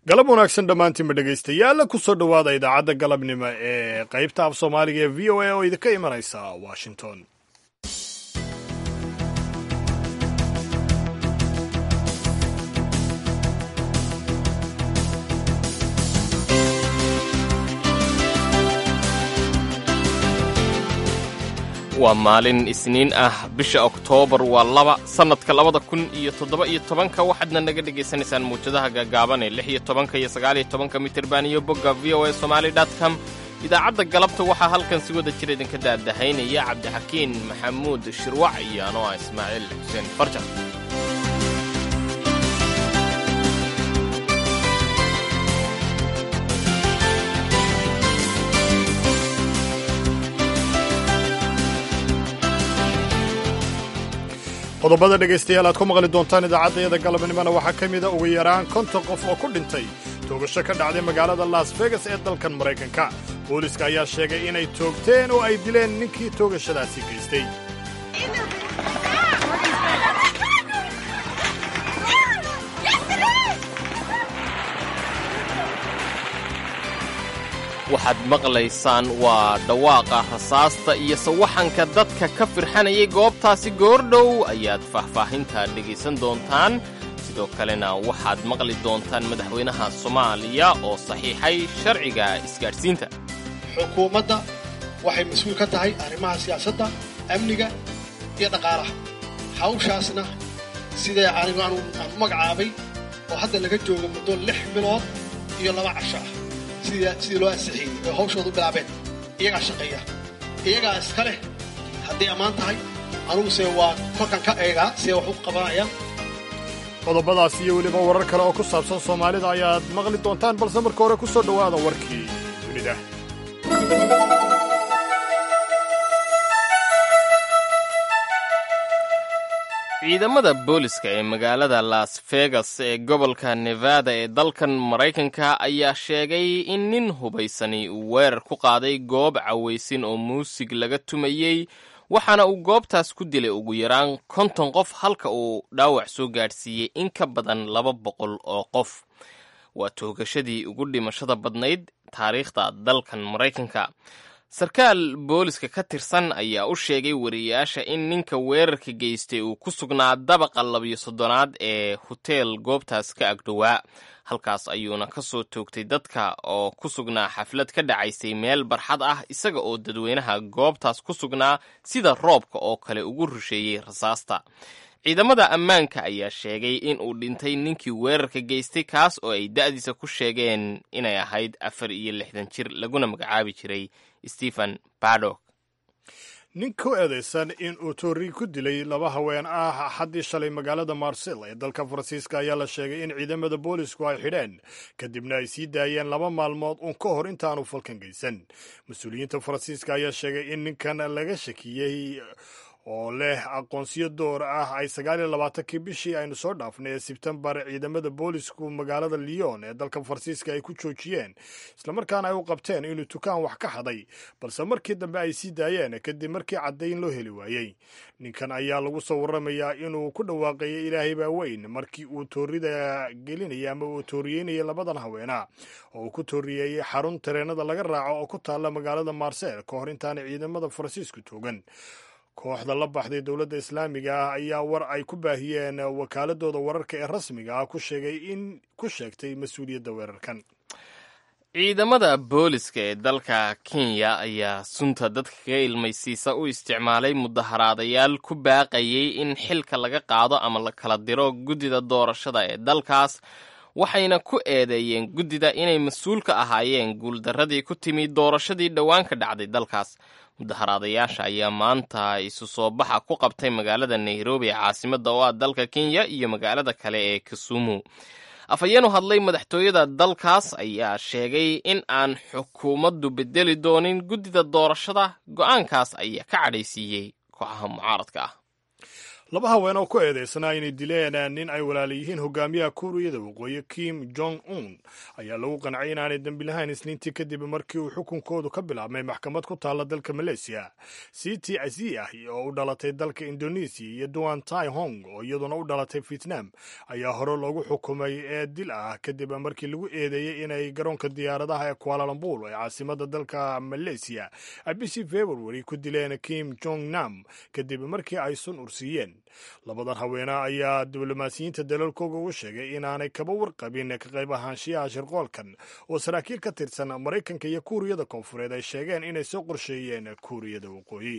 galab wanaagsan dhammaantiinba dhegaystayaal ku soo dhowaada idaacadda galabnimo ee qaybta af soomaaliga ee v o a oo idinka imanaysa washington waa maalin isniin ah bisha oktoobar waa laba sannadka labada kun iyo toddoba iyo tobanka waxaadna naga dhegaysanaysaan muwjadaha gaagaaban ee lix iyo tobanka iyo sagaal iyo tobanka mitirban iyo bogga v o a somaali dot com idaacadda galabta waxaa halkan si wada jir idinka daadahaynaya cabdixakiin maxamuud shirwac iyo anoo ah ismaaciil xuseen farjar qodobada dhegaystayaal aad ku maqli doontaan idaacaddayada galabnimona waxaa ka mida ugu yaraan konton qof oo ku dhintay toogasho ka dhacday magaalada las vegas ee dalkan maraykanka booliska ayaa sheegay inay toogteen oo ay dileen ninkii toogashadaasi geystay waxaad maqlaysaan waa dhawaaqa rasaasta iyo sawaxanka dadka ka firxanayay goobtaasi goordhow ayaad faahfaahinta dhegaysan doontaan sidoo kalena waxaad maqli doontaan madaxweynaha soomaaliya oo saxiixay sharciga isgaadhsiinta xukuumadda waxay mas-uul ka tahay arrimaha siyaasadda amniga iyo dhaqaalaha hawshaasna sidee anigu aan magacaabay oo hadda laga joogo muddo lix bilood iyo laba casho ah sidii loo ansixiyey oo hawshoodu bilaabeen iyagaa shaqeeya iyagaa iska leh hadday ammaan tahay aniguse waa kolkan ka eegaa sidee wax u qabanayaan qodobadaas iyo weliba warar kale oo ku saabsan soomaalida ayaad maqli doontaan balse marka hore ku soo dhowaada warkii dunida ciidamada booliska ee magaalada las vegas ee gobolka nevada ee dalkan maraykanka ayaa sheegay in nin hubaysani uu weerar ku qaaday goob cawaysin oo muusig laga tumayey waxaana uu goobtaas ku dilay ugu yaraan konton qof halka uu dhaawac soo gaadhsiiyey in ka badan laba boqol oo qof waa toogashadii ugu dhimashada badnayd taariikhda dalkan maraykanka sarkaal booliska ka tirsan ayaa u sheegay wariyayaasha in ninka weerarka geystay uu ku sugnaa dabaqa labiyo soddonaad ee hoteel goobtaas ka agdhowaa halkaas ayuuna ka soo toogtay dadka oo ku sugnaa xaflad ka dhacaysay meel barxad ah isaga oo dadweynaha goobtaas ku sugnaa sida roobka oo kale ugu rusheeyey rasaasta ciidamada ammaanka ayaa sheegay in uu dhintay ninkii weerarka geystay kaas oo ay da'diisa ku sheegeen inay ahayd afar iyo lixdan jir laguna magacaabi jiray stephen badok nin ku eedaysan in uu toori ku dilay laba haween ah axaddii shalay magaalada marsel ee dalka faransiiska ayaa la sheegay in ciidamada boolisku ay xidheen kadibna ay sii daayeen laba maalmood uun ka hor intaanu falkan geysan mas-uuliyiinta faransiiska ayaa sheegay in ninkan laga shakiyey oo leh aqoonsiyo door ah ay sagaal iyo labaatankii bishii aynu soo dhaafnay ee sebtembar ciidamada boolisku magaalada lyon ee dalka faransiiska ay ku joojiyeen islamarkaana ay u qabteen inuu tukaan wax ka haday balse markii dambe ay sii daayeen kadib markii caddayn loo heli waayey ninkan ayaa lagu soo warramayaa inuu ku dhawaaqayay ilaahay baa weyn markii uu toorida gelinayay ama uu tooriyeynayay labadan haweena oo uu ku tooriyeeyey xarun tareenada laga raaco oo ku taalla magaalada marsel ka hor intaana ciidamada faransiisku toogan kooxda la baxday dowladda islaamiga ah ayaa war ay ku baahiyeen wakaaladooda wararka ee rasmiga ah ku sheegay in ku sheegtay mas-uuliyadda weerarkan ciidamada booliska ee dalka kenya ayaa sunta dadka kaga ilmaysiisa u isticmaalay mudaharaadayaal ku baaqayay in xilka laga qaado ama la kala diro guddida doorashada ee dalkaas waxayna ku eedeeyeen guddida inay mas-uul ka ahaayeen guuldarradii ku timi doorashadii dhowaan ka dhacday dalkaas mudaharaadayaasha ayaa maanta isu soo baxa ku qabtay magaalada nairobi ee caasimadda oo ah dalka kenya iyo magaalada kale ee kisumu afhayeenu hadlay madaxtooyada dalkaas ayaa sheegay in aan xukuumaddu bedeli doonin guddida doorashada go'aankaas ayaa ka cadhaysiiyey kooxaha mucaaradka ah laba haween oo ku eedeysnaa inay dileen nin ay walaala yihiin hogaamiyaha kuuriyada waqooyi kim jong un ayaa lagu qancay inaanay dembi lahayn isniintii kadib markii uu xukunkoodu ka bilaabmay maxkamad ku taalla dalka maleesiya city aziyah oo u dhalatay dalka indonesiya iyo duan tai hong oo iyaduna u dhalatay vietnam ayaa hore loogu xukumay ee dil ah kadib markii lagu eedeeyey inay garoonka diyaaradaha ee kualalambul ee caasimada dalka maleesiya ay bishii february ku dileen kim jong nam kadib markii ay sun ursiiyeen labadan haweene ayaa diblomaasiyiinta dalalkooga ugu sheegay inaanay kaba warqabin ka qayb ahaanshiyaha shirqoolkan oo saraakiil ka tirsan maraykanka iyo kuuriyada koonfureed ay sheegeen inay soo qorsheeyeen kuuriyada waqooyi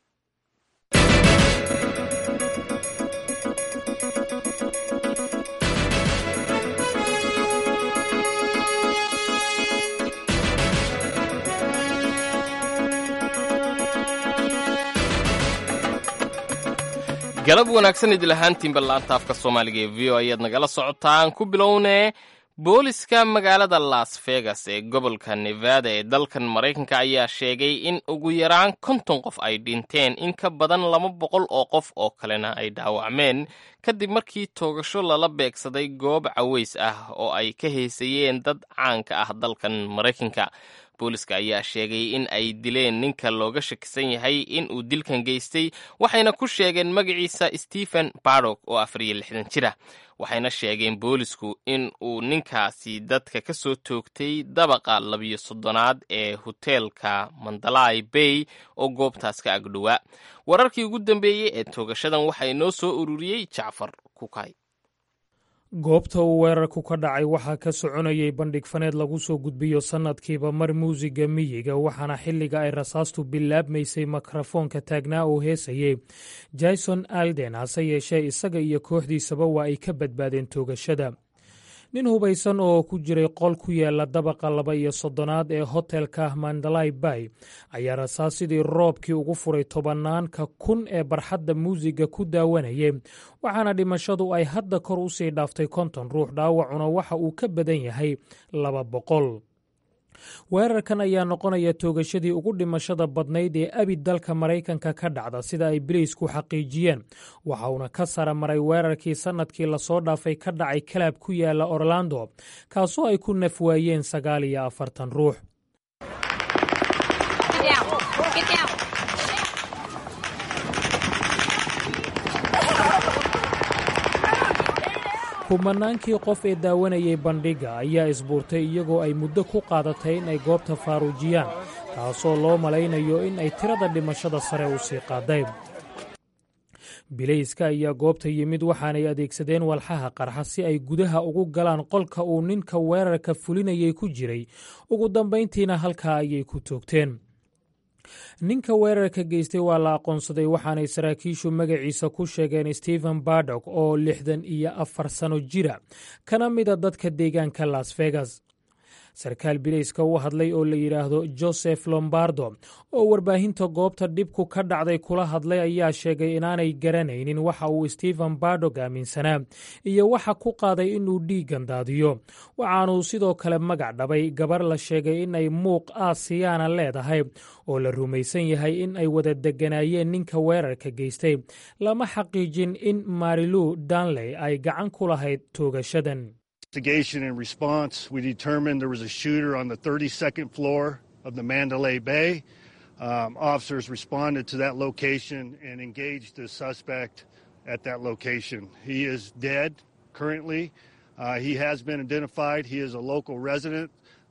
galab wanaagsan idil ahaantiinba laanta afka soomaaliga ee v o ayaad nagala socotaan ku bilownee booliska magaalada las vegas ee gobolka nevada ee dalkan maraykanka ayaa sheegay in ugu yaraan konton qof ay dhinteen in ka badan laba boqol oo qof oo kalena ay dhaawacmeen kadib markii toogasho lala beegsaday goob caways ah oo ay ka haysayeen dad caanka ah dalkan maraykanka booliska ayaa sheegay in ay dileen ninka looga shakisan yahay in uu dilkan geystay waxayna ku sheegeen magaciisa stephen bardock oo afar iyo lixdan jir ah waxayna sheegeen boolisku in uu ninkaasi dadka ka soo toogtay dabaqa labiyo soddonaad ee hoteelka mandalay bay oo goobtaas ka agdhowaa wararkii ugu dambeeyey ee toogashadan waxaa inoo soo ururiyey jacfar kukay goobta uu weerarku ka dhacay waxaa ka soconayay bandhig faneed lagu soo gudbiyo sannadkiiba mar muusiga miyiga waxaana xilliga ay rasaastu bilaabmaysay mikrofoonka taagnaa oo heesayey jason alden hase yeeshee isaga iyo kooxdiisaba waa ay ka badbaadeen toogashada nin hubaysan oo ku jiray qol ku yaala dabaqa laba iyo soddonaad ee hotelka mandalay bay ayaa rasaas sidii roobkii ugu furay tobanaanka kun ee barxadda muusiga ku daawanayay waxaana dhimashadu ay hadda kor u sii dhaaftay konton ruux dhaawacuna waxa uu ka badan yahay laba boqol weerarkan ayaa noqonaya toogashadii ugu dhimashada badnayd ee abi dalka maraykanka ka dhacda sida ay biliisku xaqiijiyeen waxa uuna ka sara maray weerarkii sannadkii lasoo dhaafay ka dhacay kalaab ku yaala orlando kaasoo ay ku naf waayeen sagaal iyo afartan ruux kumanaankii qof ee daawanayay bandhigga ayaa isbuurtay iyagoo ay muddo ku qaadatay in ay goobta faaruujiyaan taasoo loo malaynayo in ay tirada dhimashada sare u sii qaaday bilayska ayaa goobta yimid waxaanay adeegsadeen walxaha qarxa si ay gudaha ugu galaan qolka uu ninka weerarka fulinayay ku jiray ugu dambayntiina halkaa ayay ku toogteen ninka weerarka geystay waa la aqoonsaday waxaanay saraakiishu magaciisa ku sheegeen stephen bardock oo lixdan iyo afar sano jira kana mida dadka deegaanka las vegas sarkaal bilayska u hadlay oo la yidhaahdo joseph lombardo oo warbaahinta goobta dhibku ka dhacday kula hadlay ayaa sheegay inaanay garanaynin waxa uu stephen bardog aaminsanaa iyo waxa ku qaaday inuu dhiiggan daadiyo waxaanuu sidoo kale magac dhabay gabar la sheegay inay muuq aasiyaana leedahay oo la rumaysan yahay in ay wada deganaayeen ninka weerarka geystay lama xaqiijin in marilu danley ay gacan ku lahayd toogashadan investigation and response, we determined there was a shooter on the 32nd floor of the Mandalay Bay. Um, officers responded to that location and engaged the suspect at that location. He is dead currently. Uh, he has been identified. He is a local resident.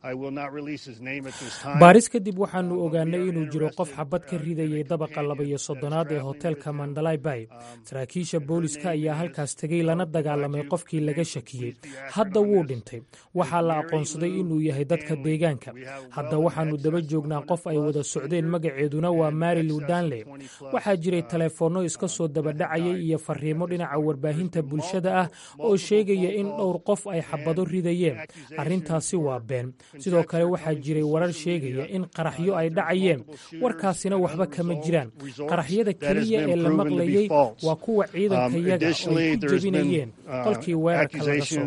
baaris kadib waxaanu ogaanay inuu jiro qof xabad ka ridayay dabaqa laba iyo soddonaad ee hoteelka mandalay bay saraakiisha booliska ayaa halkaas tegey lana dagaalamay qofkii laga shakiyey hadda wuu dhintay waxaa la aqoonsaday inuu yahay dadka deegaanka hadda waxaannu daba joognaa qof ay wada socdeen magaceeduna waa marilu danley waxaa jiray taleefoonno iska soo dabadhacayay iyo fariimo dhinaca warbaahinta bulshada ah oo sheegaya in dhowr qof ay xabado ridayeen arrintaasi waa been sidoo kale waxaa jiray warar sheegaya in qaraxyo ay dhacayeen warkaasina waxba kama jiraan qaraxyada keliya ee la maqlayey waa kuwa ciidanka yaga oo ay ku jebinayeen qolkii weerarka laga soo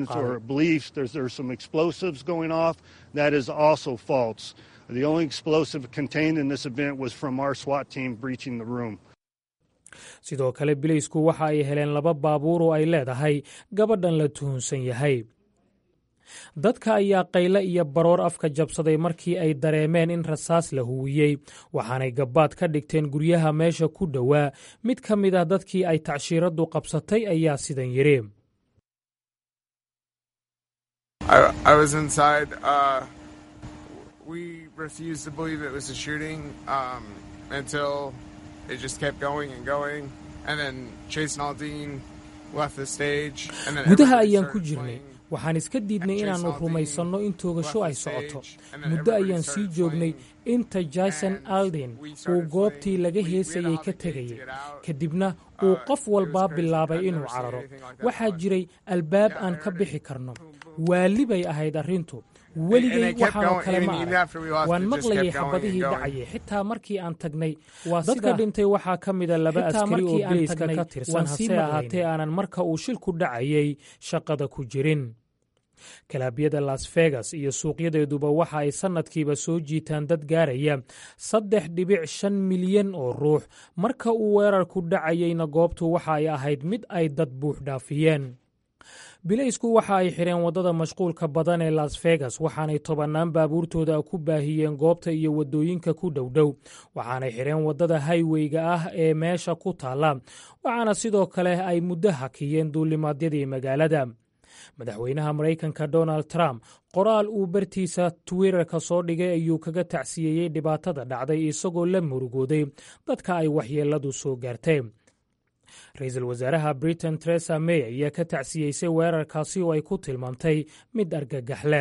qaaday The only explosive contained in this event was from our SWAT team breaching the room. sidoo kale bileysku waxa ay heleen laba baabuur oo ay leedahay gabadhan la tuhunsan yahay dadka ayaa qayle iyo baroor afka jabsaday markii ay dareemeen in rasaas la huwiyey waxaanay gabbaad ka dhigteen guryaha meesha ku dhowaa mid ka mid ah dadkii ay tacshiiraddu qabsatay ayaa sidan yidhi gudaha ayaan ku jirnay waxaan iska diidnay inaannu rumaysanno in toogasho ay socoto muddo ayaan sii joognay inta jason aldin uu goobtii laga heesayey ka tegayay kadibna uu qof walbaa bilaabay inuu cararo waxaa jiray albaab aan ka bixi karno waali bay ahayd arrintu weligay waxaanoo kale ma arag waan maqlayay xabadihii dhacayay xitaa markii aan tagnay dadka dhintay waxaa ka mida laba askari oo bileyska ka tirsan hase ahaatee aanan marka uu shilku dhacayay shaqada ku jirin kalaabyada las vegas iyo suuqyadeeduba waxa ay sannadkiiba soo jiitaan dad gaaraya saddex dhibic shan milyan oo ruux marka uu weerarku dhacayeyna goobtu waxa ay ahayd mid ay dad buux dhaafiyeen bileysku waxa ay xidheen waddada mashquulka badan ee las vegas waxaanay tobannaan baabuurtooda ku baahiyeen goobta iyo waddooyinka ku dhowdhow waxaanay xidheen waddada hayweyga ah ee meesha ku taalla waxaana sidoo kale ay muddo hakiyeen duulimaadyadii magaalada madaxweynaha maraykanka donald trump qoraal uu bartiisa twitterka soo dhigay ayuu kaga tacsiyeeyey dhibaatada dhacday isagoo la murugooday dadka ay waxyeelladu soo gaartay ra-iisul wasaaraha britain teresa may ayaa ka tacsiyeysay weerarkaasi oo ay ku tilmaamtay mid argagaxle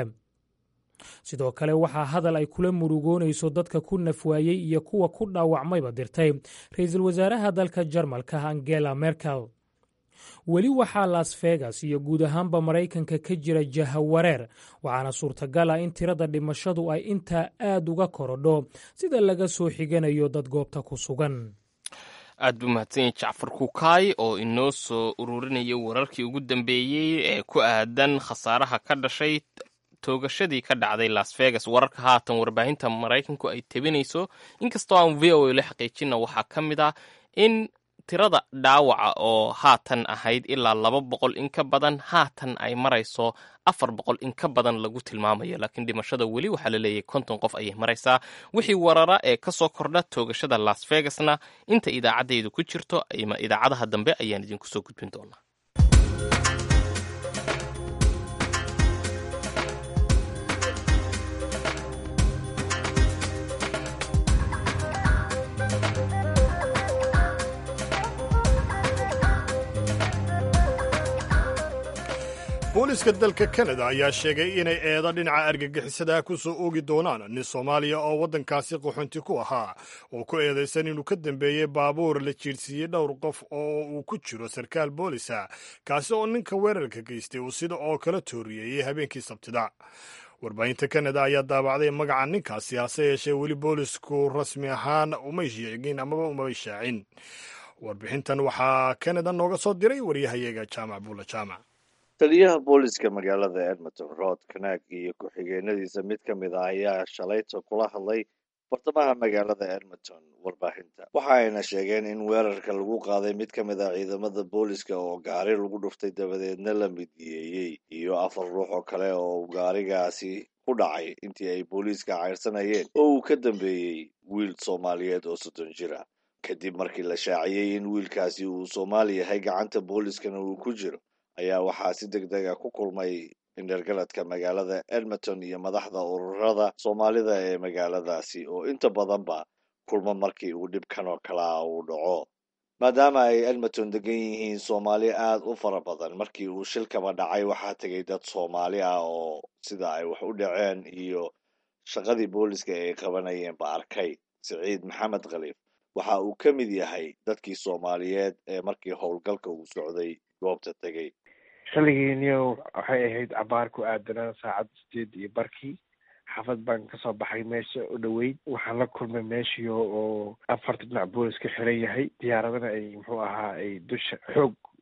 sidoo kale waxaa hadal ay kula murugoonayso dadka ku nafwaayey iyo kuwa ku dhaawacmayba dirtay ra-iisul wasaaraha dalka jarmalka angela merkel weli waxaa las vegas iyo guud ahaanba maraykanka ka jira jahawareer waxaana suurtagal ah in tirada dhimashadu ay intaa aad uga korodho sida laga soo xiganayo dad goobta ku sugan aad buu mahadsanyay jacfar kukaay oo inoo soo ururinaya wararkii ugu dambeeyey ee ku aadan khasaaraha ka dhashay toogashadii ka dhacday las vegas wararka haatan warbaahinta maraykanku ay tebinayso inkastoo aan v o a la xaqiijina waxaa ka mid ah in tirada dhaawaca oo haatan ahayd ilaa laba boqol in ka badan haatan ay marayso afar boqol in ka badan lagu tilmaamayo laakiin dhimashada weli waxaa la leeyahay konton qof ayay maraysaa wixii warara ee ka soo kordha toogashada las vegasna inta idaacaddaydu ku jirto ama idaacadaha dambe ayaan idinku soo gudbin doonaa booliska dalka kanada ayaa sheegay inay eedo dhinaca argagixisada ku soo oogi doonaan nin soomaaliya oo waddankaasi qaxoonti ku ahaa oo ku eedaysan inuu ka dambeeyey baabuur la jiirsiiyey dhowr qof oo uu ku jiro sarkaal boolisa kaasi oo ninka weerarka geystay uu sida oo kala tooriyeeyey habeenkii sabtida warbaahinta kanada ayaa daabacday magaca ninkaasi hase yeeshee weli boolisku rasmi ahaan umay sheegin amaba umay shaacin warbixintan waxaa kanada nooga soo diray waryahayaga jaamac buula jaamac taliyaha booliska magaalada edmonton rod kanaag iyo ku-xigeenadiisa mid ka mid ah ayaa shalayta kula hadlay bartamaha magaalada edmonton warbaahinta waxa ayna sheegeen in weerarka lagu qaaday mid ka mid ah ciidamada booliska oo gaari lagu dhuftay dabadeedna la midiyeeyey iyo afar ruux oo kale oo gaarigaasi ku dhacay intii ay booliiska cayrsanayeen oo uu ka dambeeyey wiil soomaaliyeed oo soddon jir ah kadib markii la shaaciyey in wiilkaasi uu soomaali yahay gacanta booliskana uu ku jiro ayaa waxaa si deg deg a ku kulmay indhergaladka magaalada edmonton iyo madaxda ururada soomaalida ee magaaladaasi oo inta badanba kulmo markii uu dhibkan oo kale ah uu dhaco maadaama ay edmonton degan yihiin soomaali aad u fara badan markii uu shilkaba dhacay waxaa tegay dad soomaali ah oo sida ay wax u dhaceen iyo shaqadii booliska ay qabanayeenba arkay siciid maxamed khaliif waxa uu ka mid yahay dadkii soomaaliyeed ee markii howlgalka uu socday goobta tegey xilligiiniyo waxay ahayd cabaar ku aadanaa saacad sideed iyo barkii xaafad baan kasoo baxay meesha u dhoweyd waxaan la kulmay meeshiio oo afarta dhinac boolis ka xiran yahay diyaaradana ay muxuu ahaa ay dusha xoog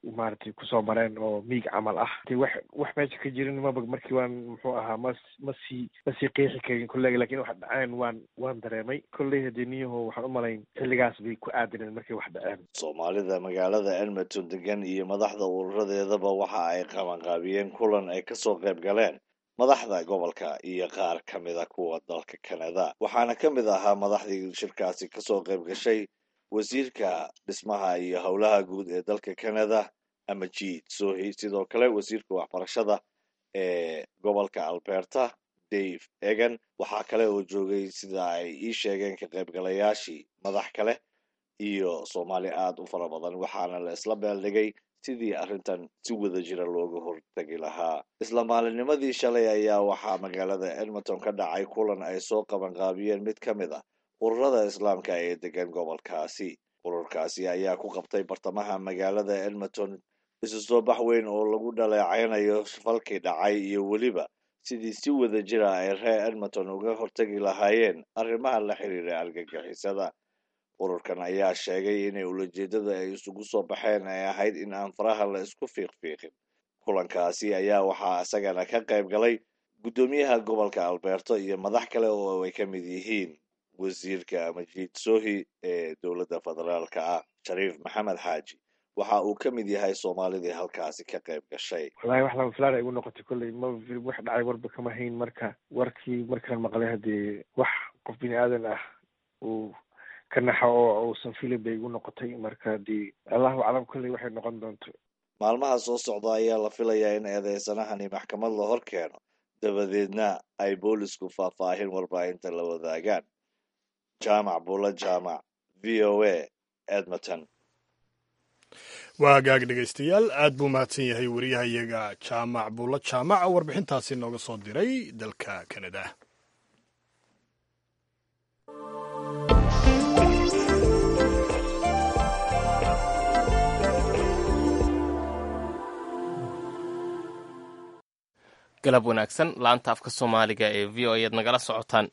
maaragtay kusoo mareen oo miig camal ah ti wax wax meesha ka jirin maba markii waan muxuu ahaa mas masii masii qeexi karin kolleyga lakin wax dhaceen waan waan dareemay kolley hadee niyaho waxaan u malayn xilligaas bay ku aadaneen markay wax dhaceen soomaalida magaalada edmonton degan iyo madaxda ururadeedaba waxa ay qabanqaabiyeen kulan ay kasoo qayb galeen madaxda gobolka iyo qaar ka mida kuwa dalka canada waxaana ka mid ahaa madaxdii shirkaasi kasoo qayb gashay wasiirka dhismaha iyo howlaha guud ee dalka canada amajid sohi sidoo kale wasiirka waxbarashada ee gobolka alberta dave egan waxaa kale oo joogay sida ay ii sheegeen ka qaybgalayaashii madax kale iyo soomaali aada u fara badan waxaana la isla beeldhigay sidii arrintan si wada jira looga hortegi lahaa isla maalinimadii shalay ayaa waxaa magaalada edmonton ka dhacay kulan ay soo qabanqaabiyeen mid ka mid ah ururada islaamka ee degan gobolkaasi ururkaasi ayaa ku qabtay bartamaha magaalada edmonton isu soo bax weyn oo lagu dhaleecaynayo falkii dhacay iyo weliba sidii si wada jira ay reer edmonton uga hortegi lahaayeen arrimaha la xiriira argagixisada ururkan ayaa sheegay inay ulajeedada ay isugu soo baxeen ay ahayd in aan faraha la isku fiiqfiiqin kulankaasi ayaa waxaa isagana ka qayb galay guddoomiyaha gobolka alberto iyo madax kale oo ay ka mid yihiin wasiirka majiid sohi ee dowladda federaalka ah shariif maxamed xaaji waxa uu ka mid yahay soomaalidii halkaasi ka qayb gashay wallahi wax lama filaan ay igu noqotay kolley ma wax dhacay warba kama hayn marka warkii markaan maqlay haddee wax qof bini aadan ah uu ka naxo oo uusan filin bay igu noqotay marka haddii allahu aclam kolley waxay noqon doonto maalmaha soo socda ayaa la filayaa in eedeysanahani maxkamad la hor keeno dabadeedna ay boolisku faahfaahin warbaahinta la wadaagaan jaamac buulo jaamac v o a edmonton waa hagaag dhegaystayaal aad buu mahadsan yahay wariyahayaga jaamac buulo jaamac warbixintaasi nooga soo diray dalka kanada galab wanaagsan laanta afka soomaaliga ee v o ayaad nagala socotaan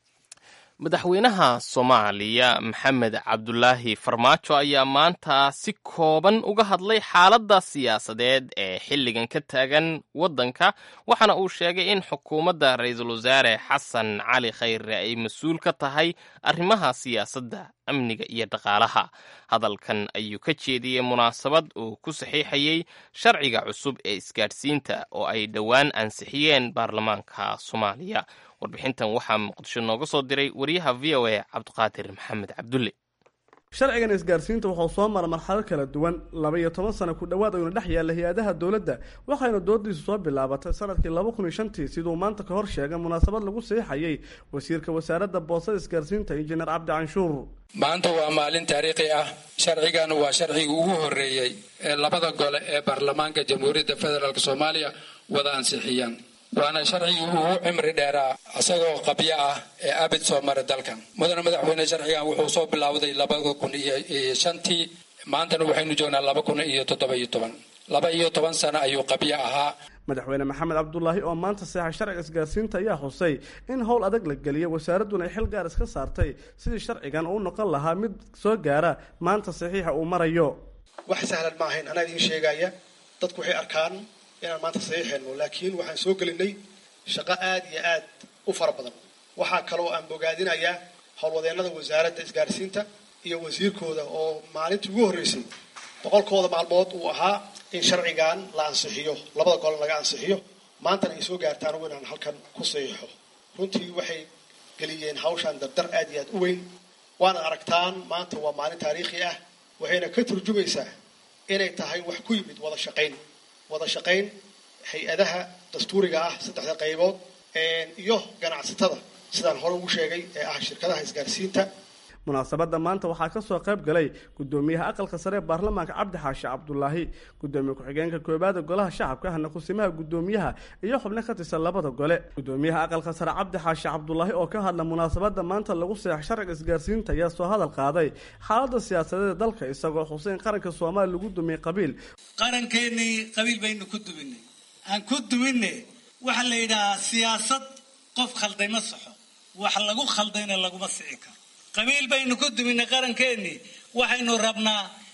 madaxweynaha soomaaliya maxamed cabdulaahi farmaajo ayaa maanta si kooban uga hadlay xaaladda siyaasadeed ee xilligan ka taagan waddanka waxaana uu sheegay in xukuumadda ra-iisul wasaare xasan cali khayre ay mas-uul ka tahay arrimaha siyaasadda amniga iyo dhaqaalaha hadalkan ayuu ka jeediyey munaasabad uu ku saxiixayey sharciga cusub ee isgaadhsiinta oo ay dhowaan ansixiyeen baarlamaanka soomaaliya warbixintan waxaa muqdisho nooga soo diray wariyaha v o a cabdiqaadir maxamed cabdulle sharcigan isgaarsiinta wuxuu soo mara marxalo kala duwan laba iyo toban sano ku dhowaad ayuuna dhex yaalla hay-adaha dowladda waxayna doodiisu soo bilaabatay sanadkii laba kun iyo shantii siduu maanta ka hor sheegay munaasabad lagu siixayay wasiirka wasaaradda boosada isgaarsiinta injineer cabdi canshuur maanta waa maalin taariikhi ah sharcigan waa sharcigii ugu horreeyey ee labada gole ee baarlamaanka jamhuuriyadda federaalk soomaaliya wada ansixiyaan waana sharcigii ugu cimri dheeraa isagoo qabyo ah ee abid soo maray dalkan mudane madaxweyne sharcigan wuxuu soo bilowday labada kun iyo shantii maantana waxaynu joognaa laba kun iyo toddoba iyo toban laba iyo toban sano ayuu qabyo ahaa madaxweyne maxamed cabdulaahi oo maanta seexay sharciga isgaarsiinta ayaa xusay in howl adag la geliyay wasaaradduna ay xil gaar iska saartay sidii sharcigan uu noqon lahaa mid soo gaara maanta saxiixa uu marayo wax sahlan ma ahayn anaa idiin sheegaya dadku waxay arkaan inaan maanta saxiixayno laakiin waxaan soo gelinay shaqo aad iyo aad u fara badan waxaa kaloo aan bogaadinayaa howlwadeennada wasaaradda isgaarsiinta iyo wasiirkooda oo maalintii ugu horreysay boqolkooda maalmood uu ahaa in sharcigan la ansixiyo labada gole laga ansixiyo maantana ay soo gaartaan ugu inaan halkan ku saxiixo runtii waxay geliyeen hawshaan dardar aad iyo aad u weyn waana aragtaan maanta waa maalin taariikhi ah waxayna ka turjumaysaa inay tahay wax ku yimid wada shaqayn wada shaqayn hay-adaha dastuuriga ah saddexda qaybood iyo ganacsatada sidaan hore ugu sheegay ee ah shirkadaha isgaarsiinta munaasabadda maanta waxaa ka soo qayb galay guddoomiyaha aqalka sare ee baarlamaanka cabdi xaashi cabdulaahi guddoomiye ku-xigeenka koobaada golaha shacabka ahna kusimaha guddoomiyaha iyo xubno ka tirsan labada gole guddoomiyaha aqalka sare cabdi xaashi cabdulaahi oo ka hadla munaasabadda maanta lagu seex sharciga isgaarsiinta ayaa soo hadal qaaday xaaladda siyaasadeed dalka isagoo xuseyn qaranka soomaaliya lagu dumiyey qabiil qarankeenii qabiil baynu ku duminay aan ku duminne waxaa la yidhahaa siyaasad qof khalday ma saxo wax lagu khaldayna laguma sici karo qabiil baynu ku duminay qarankeenii waxaynu rabnaa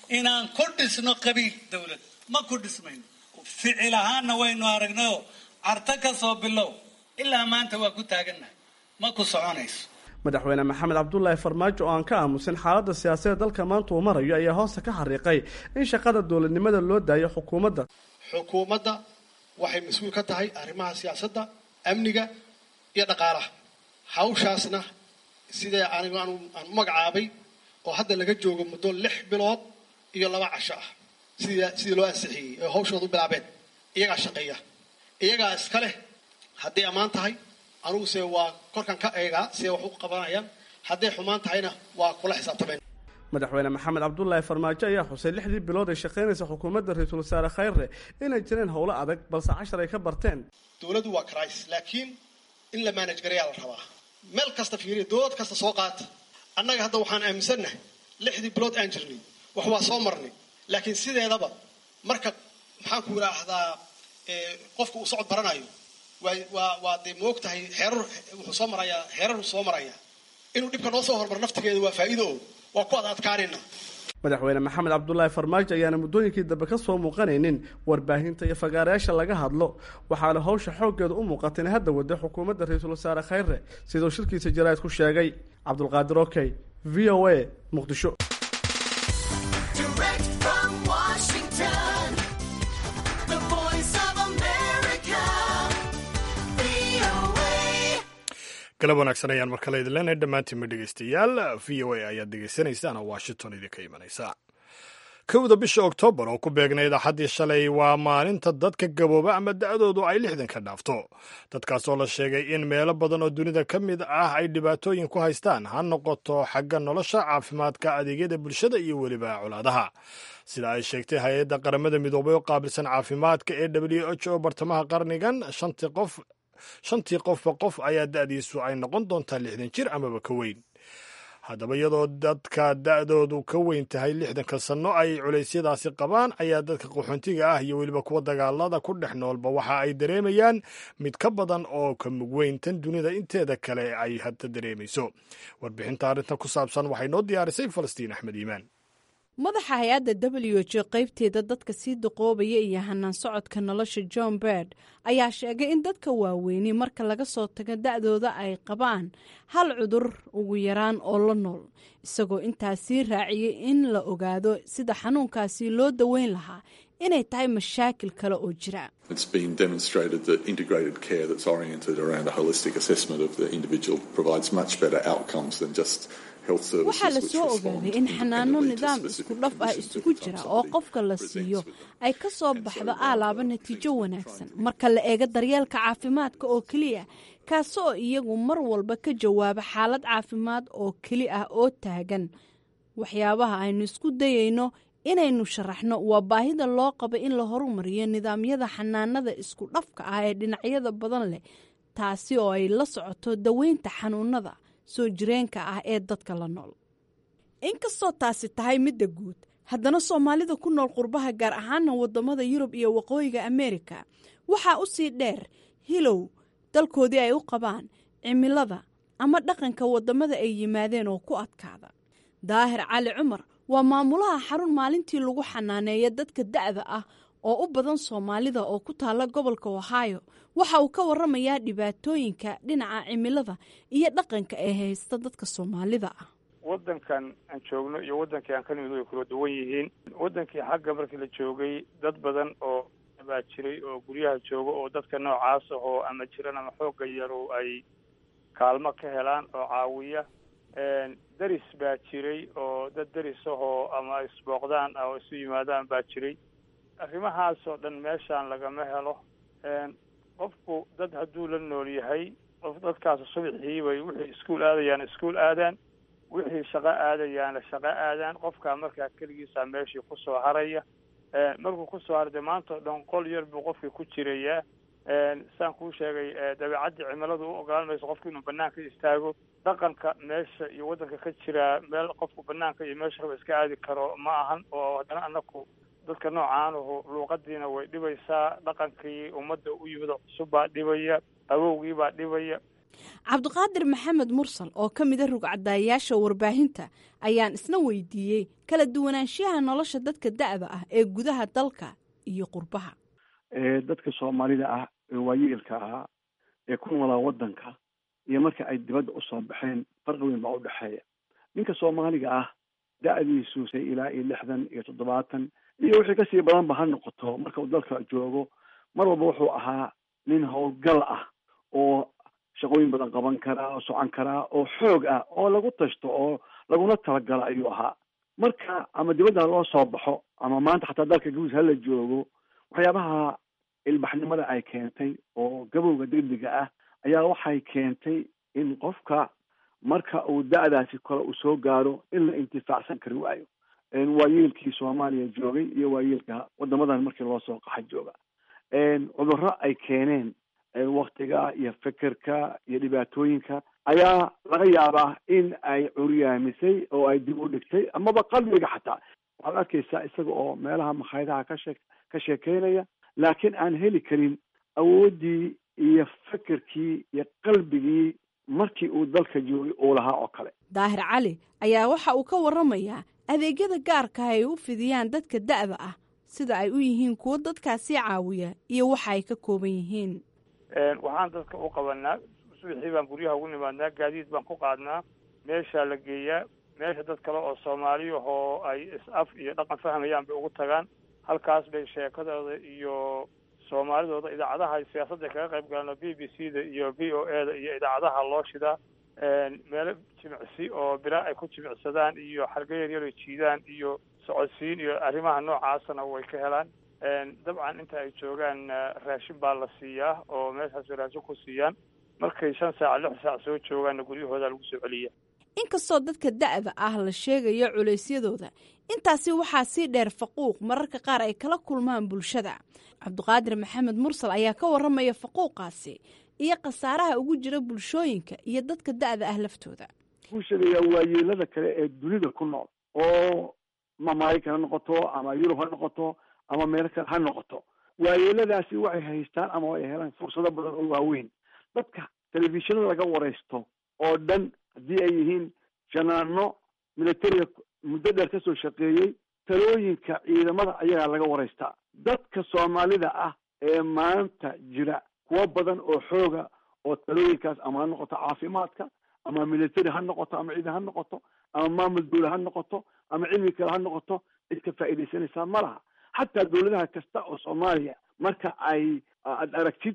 inaan ku dhisno qabiil dowlad ma ku dhismayno ficil ahaanna waynu aragnayoo carto ka soo bilow ilaa maanta waa ku taagannahay ma ku soconayso madaxweyne maxamed cabdulaahi farmaajo oo aan ka aamusin xaaladda siyaasadeed dalka maanta uu marayo ayaa hoosta ka xariiqay in shaqada dowladnimada loo daayo xukuumadda xukuumadda waxay mas-uul ka tahay arrimaha siyaasadda amniga iyo dhaqaalaha hawshaasna sidee anigu aan u magacaabay oo hadda laga joogo muddo lix bilood iyo laba casho ah sidii sidii loo ansixiyey oo hawshooda u bilaabeen iyagaa shaqeeya iyagaa iska leh hadday ammaan tahay aniguse waa korkan ka eegaa siday wax u qabanayaan hadday xumaan tahayna waa kula xisaabtameen madaxweyne maxamed cabdulaahi farmaajo ayaa xusay lixdii bilood ay shaqaynaysa xukuumadda ra-iisul wasaare khayre inay jireen howlo adag balse cashar ay ka barteen dowladdu waa cris laakiin in la maanaj garayaa la rabaa meel kasta fiiriya dowlad kasta soo qaata annaga hadda waxaan aaminsannahay lixdii bilood aan jirnay wax waa soo marnay laakiin sideedaba marka maxaan ku idhaahdaa qofka uu socod baranayo waa waa waa dee moog tahay xeerar wuxuu soo marayaa xeeraruu soo marayaa inuu dhibka noo soo hormaro naftigeeda waa faa'iido oo waa ku ad adkaanayna madaxweyne maxamed cabdulaahi farmaajo ayaana muddooyinkii dambe ka soo muuqanaynin warbaahinta iyo fagaarayaasha laga hadlo waxaana howsha xooggeeda u muuqata inay hadda waday xukuumadda ra-iisul wasaare khayre siduu shirkiisa jaraa'id ku sheegay cabdulqaadir okey v o a muqdisho galab wanaagsan ayaan mar kale idin leenahay dhammaantiinma dhegeystayaal v o a ayaad dhegeysanaysaan oo washington idinka imanaysa kowda bisha oktoobar oo ku beegnayd axaddii shalay waa maalinta dadka gabooba ama da'doodu ay lixdan ka dhaafto dadkaasoo la sheegay in meelo badan oo dunida ka mid ah ay dhibaatooyin ku haystaan ha noqoto xagga nolosha caafimaadka adeegyada bulshada iyo weliba colaadaha sida ay sheegtay hay-adda qaramada midoobay oo qaabilsan caafimaadka ee w h o bartamaha qarnigan shantii qof shantii qofba qof ayaa da'diisu ay noqon doontaa lixdan jir amaba ka weyn haddaba iyadoo dadka da'doodu ka weyn tahay lixdanka sanno ay culeysyadaasi qabaan ayaa dadka qaxoontiga ah iyo weliba kuwa dagaalada ku dhex noolba waxa ay dareemayaan mid ka badan oo ka mugweyntan dunida inteeda kale ay hadda dareemayso warbixinta arrintan ku saabsan waxay noo diyaarisay falastiin axmed iimaan madaxa hay-adda w h o qaybteeda dadka sii daqoobaya iyo hanaan socodka nolosha john berd ayaa sheegay in dadka waaweyni marka laga soo tago da'dooda ay qabaan hal cudur ugu yaraan oo la nool isagoo intaas sii raaciyey in la ogaado sida xanuunkaasi loo daweyn lahaa inay tahay mashaakil kale oo jira waxaa la soo ogaaday in xanaano nidaam isku dhaf ah isugu jira oo qofka la siiyo ay ka soo baxdo aalaaba natiijo wanaagsan marka la eego daryeelka caafimaadka oo keliya kaasi oo iyagu mar walba ka jawaaba xaalad caafimaad oo keli ah oo taagan waxyaabaha aynu isku dayayno inaynu sharaxno waa baahida loo qaba in la horumariyo nidaamyada xanaanada isku dhafka ah ee dhinacyada badan leh taasi oo ay la socoto daweynta xanuunada soo jireenka ah ee dadka la nool inkastoo taasi tahay midda guud haddana soomaalida ku nool qurbaha gaar ahaana wadamada yurub iyo waqooyiga ameerika waxaa u sii dheer hilow dalkoodii ay u qabaan cimilada ama dhaqanka wadamada ay yimaadeen oo ku adkaada daahir cali cumar waa maamulaha xarun maalintii lagu xanaaneeya dadka da'da ah oo u badan soomaalida oo ku taala gobolka ohio waxa uu ka waramayaa dhibaatooyinka dhinaca cimilada iyo dhaqanka ee haysta dadka soomaalida ah wadankan aan joogno iyo wadankii aan ka nimid way kula duwan yihiin wadankii xagga markii la joogay dad badan oo baa jiray oo guryaha jooga oo dadka noocaas ahoo ama jiran ama xoogga yarow ay kaalmo ka helaan oo caawiya deris baa jiray oo dad deris ahoo ama isbooqdaan oo isu yimaadaan baa jiray arrimahaasoo dhan meeshaan lagama helo qofku dad hadduu la nool yahay qof dadkaas subaxii bay wixii iskuol aadayaan iskuol aadaan wixii shaqo aadayaana shaqo aadaan qofkaa markaa keligiisaa meeshii kusoo haraya markuu kusoo haray dee maanta o dhan qol yar buu qofkii ku jirayaa saan kuu sheegay dabeecaddii cimiladu u ogolaan mayso qofki inuu banaanka istaago dhaqanka meesha iyo waddanka ka jiraa meel qofku banaanka iyo meesha raba iska aadi karo ma ahan oo haddana anaku dadka noocaanuhu luuqadiina way dhibaysaa dhaqankii ummadda u yimid oo cusub baa dhibaya awowgii baa dhibaya cabdiqaadir maxamed mursal oo ka mida rugcadaayaasha warbaahinta ayaan isna weydiiyey kala duwanaanshiyaha nolosha dadka da'da ah ee gudaha dalka iyo qurbaha dadka soomaalida ah ee waayeelka ahaa ee ku noolaa waddanka iyo marka ay dibadda usoo baxeen farqi weyn baa udhexeeya ninka soomaaliga ah da-diisu say ilaa iyo lixdan iyo toddobaatan iyo wixii kasii badanba ha noqoto marka uu dalka joogo mar walba wuxuu ahaa nin howlgal ah oo shaqooyin badan qaban karaa oo socon karaa oo xoog ah oo lagu tashto oo laguna talagalo ayuu ahaa marka ama dibadda loo soo baxo ama maanta xataa dalka guus hala joogo waxyaabaha ilbaxnimada ay keentay oo gabowga degdega ah ayaa waxay keentay in qofka marka uu da-daasi kale uu soo gaaro in la intifaacsan kari waayo waayeelkii soomaaliya joogay iyo waayeelka wadamadan markii loo soo qaxa jooga cudurro ay keeneen waktiga iyo fekerka iyo dhibaatooyinka ayaa laga yaabaa in ay curyaamisay oo ay dib u dhigtay amaba qalbiga xataa waxaad arkaysaa isaga oo meelaha makhaayadaha ka shee ka sheekeynaya laakiin aan heli karin awooddii iyo fekerkii iyo qalbigii markii uu dalka joogay uu lahaa oo kale daahir cali ayaa waxa uu ka waramayaa adeegyada gaarka ay u fidiyaan dadka da'da ah sida ay u yihiin kuwo dadkaasi caawiya iyo waxa ay ka kooban yihiin waxaan dadka u qabanaa subaxii baan guryaha ugu nimaadnaa gaadiid baan ku qaadnaa meeshaa la geeyaa meesha dad kale oo soomaaliyahoo ay is-af iyo dhaqan fahmayaan bay ugu tagaan halkaas bay sheekadooda iyo soomaalidooda idaacadaha siyaasadda kaga qayb galaan oo b b c da iyo v o e da iyo idaacadaha loo shidaa meelo jimicsi oo bilaa ay ku jimicsadaan iyo xarga yaryar ay jiidaan iyo socodsiin iyo arrimaha noocaasana way ka helaan dabcan inta ay joogaan raashin baa la siiyaa oo meeshaas raashin ku siiyaan markay shan saac lix saac soo joogaanna guryahooda lagu soo celiya inkastoo dadka da'da ah la sheegayo culeysyadooda intaasi waxaa sii dheer faquuq mararka qaar ay kala kulmaan bulshada cabdiqaadir maxamed mursal ayaa ka warramaya faquuqaasi iyo khasaaraha ugu jira bulshooyinka iyo dadka da'da ah laftooda bulshada yaa waayeelada kale ee dunida ku nool oo ma maraykan ha noqoto ama yurub ha noqoto ama meel kale ha noqoto waayeeladaasi waxay haystaan ama ay helaan fursado badan oo waaweyn dadka telefishinada laga waraysto oo dhan haddii ay yihiin janaano militariga muddo dheer kasoo shaqeeyey talooyinka ciidamada ayagaa laga waraystaa dadka soomaalida ah ee maanta jira kuwo badan oo xooga oo talooyinkaas ama ha noqoto caafimaadka ama military ha noqoto ama ciidan ha noqoto ama maamul dawla ha noqoto ama cilmi kale ha noqoto cid ka faa'iidaysanaysaa ma laha xataa dawladaha kasta oo soomaaliya marka ay aad aragtid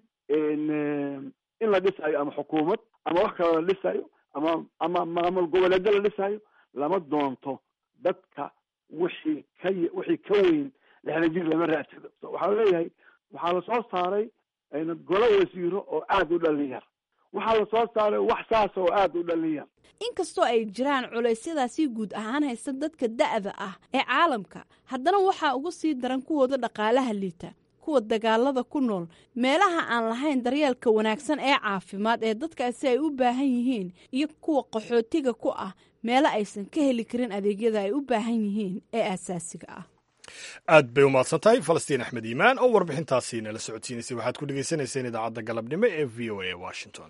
in la dhisayo ama xukuumad ama wax kaloo la dhisayo ama ama maamul goboleedyo la dhisayo lama doonto dadka wixii ka wixii ka weyn lixda jir lama raadsado waxaa leeyahay waxaa lasoo saaray golo wasiiro oo aada u dhalin yar waxaa lasoo saaray wax saasa oo aada u dhalin yar inkastoo ay jiraan culeysyadaasi guud ahaan haysta dadka da'da ah ee caalamka haddana waxaa uga sii daran kuwooda dhaqaalaha liita kuwa dagaalada ku nool meelaha aan lahayn daryeelka wanaagsan ee caafimaad ee dadkaasi ay u baahan yihiin iyo kuwa qaxootiga ku ah meelo aysan ka heli karin adeegyada ay u baahan yihiin ee aasaasiga ah aad bay umahadsan tahay falastiin axmed iimaan oo warbixintaasi nala socodsiinaysay waxaad ku dhegaysanayseen idaacadda galabnimo ee v o a washington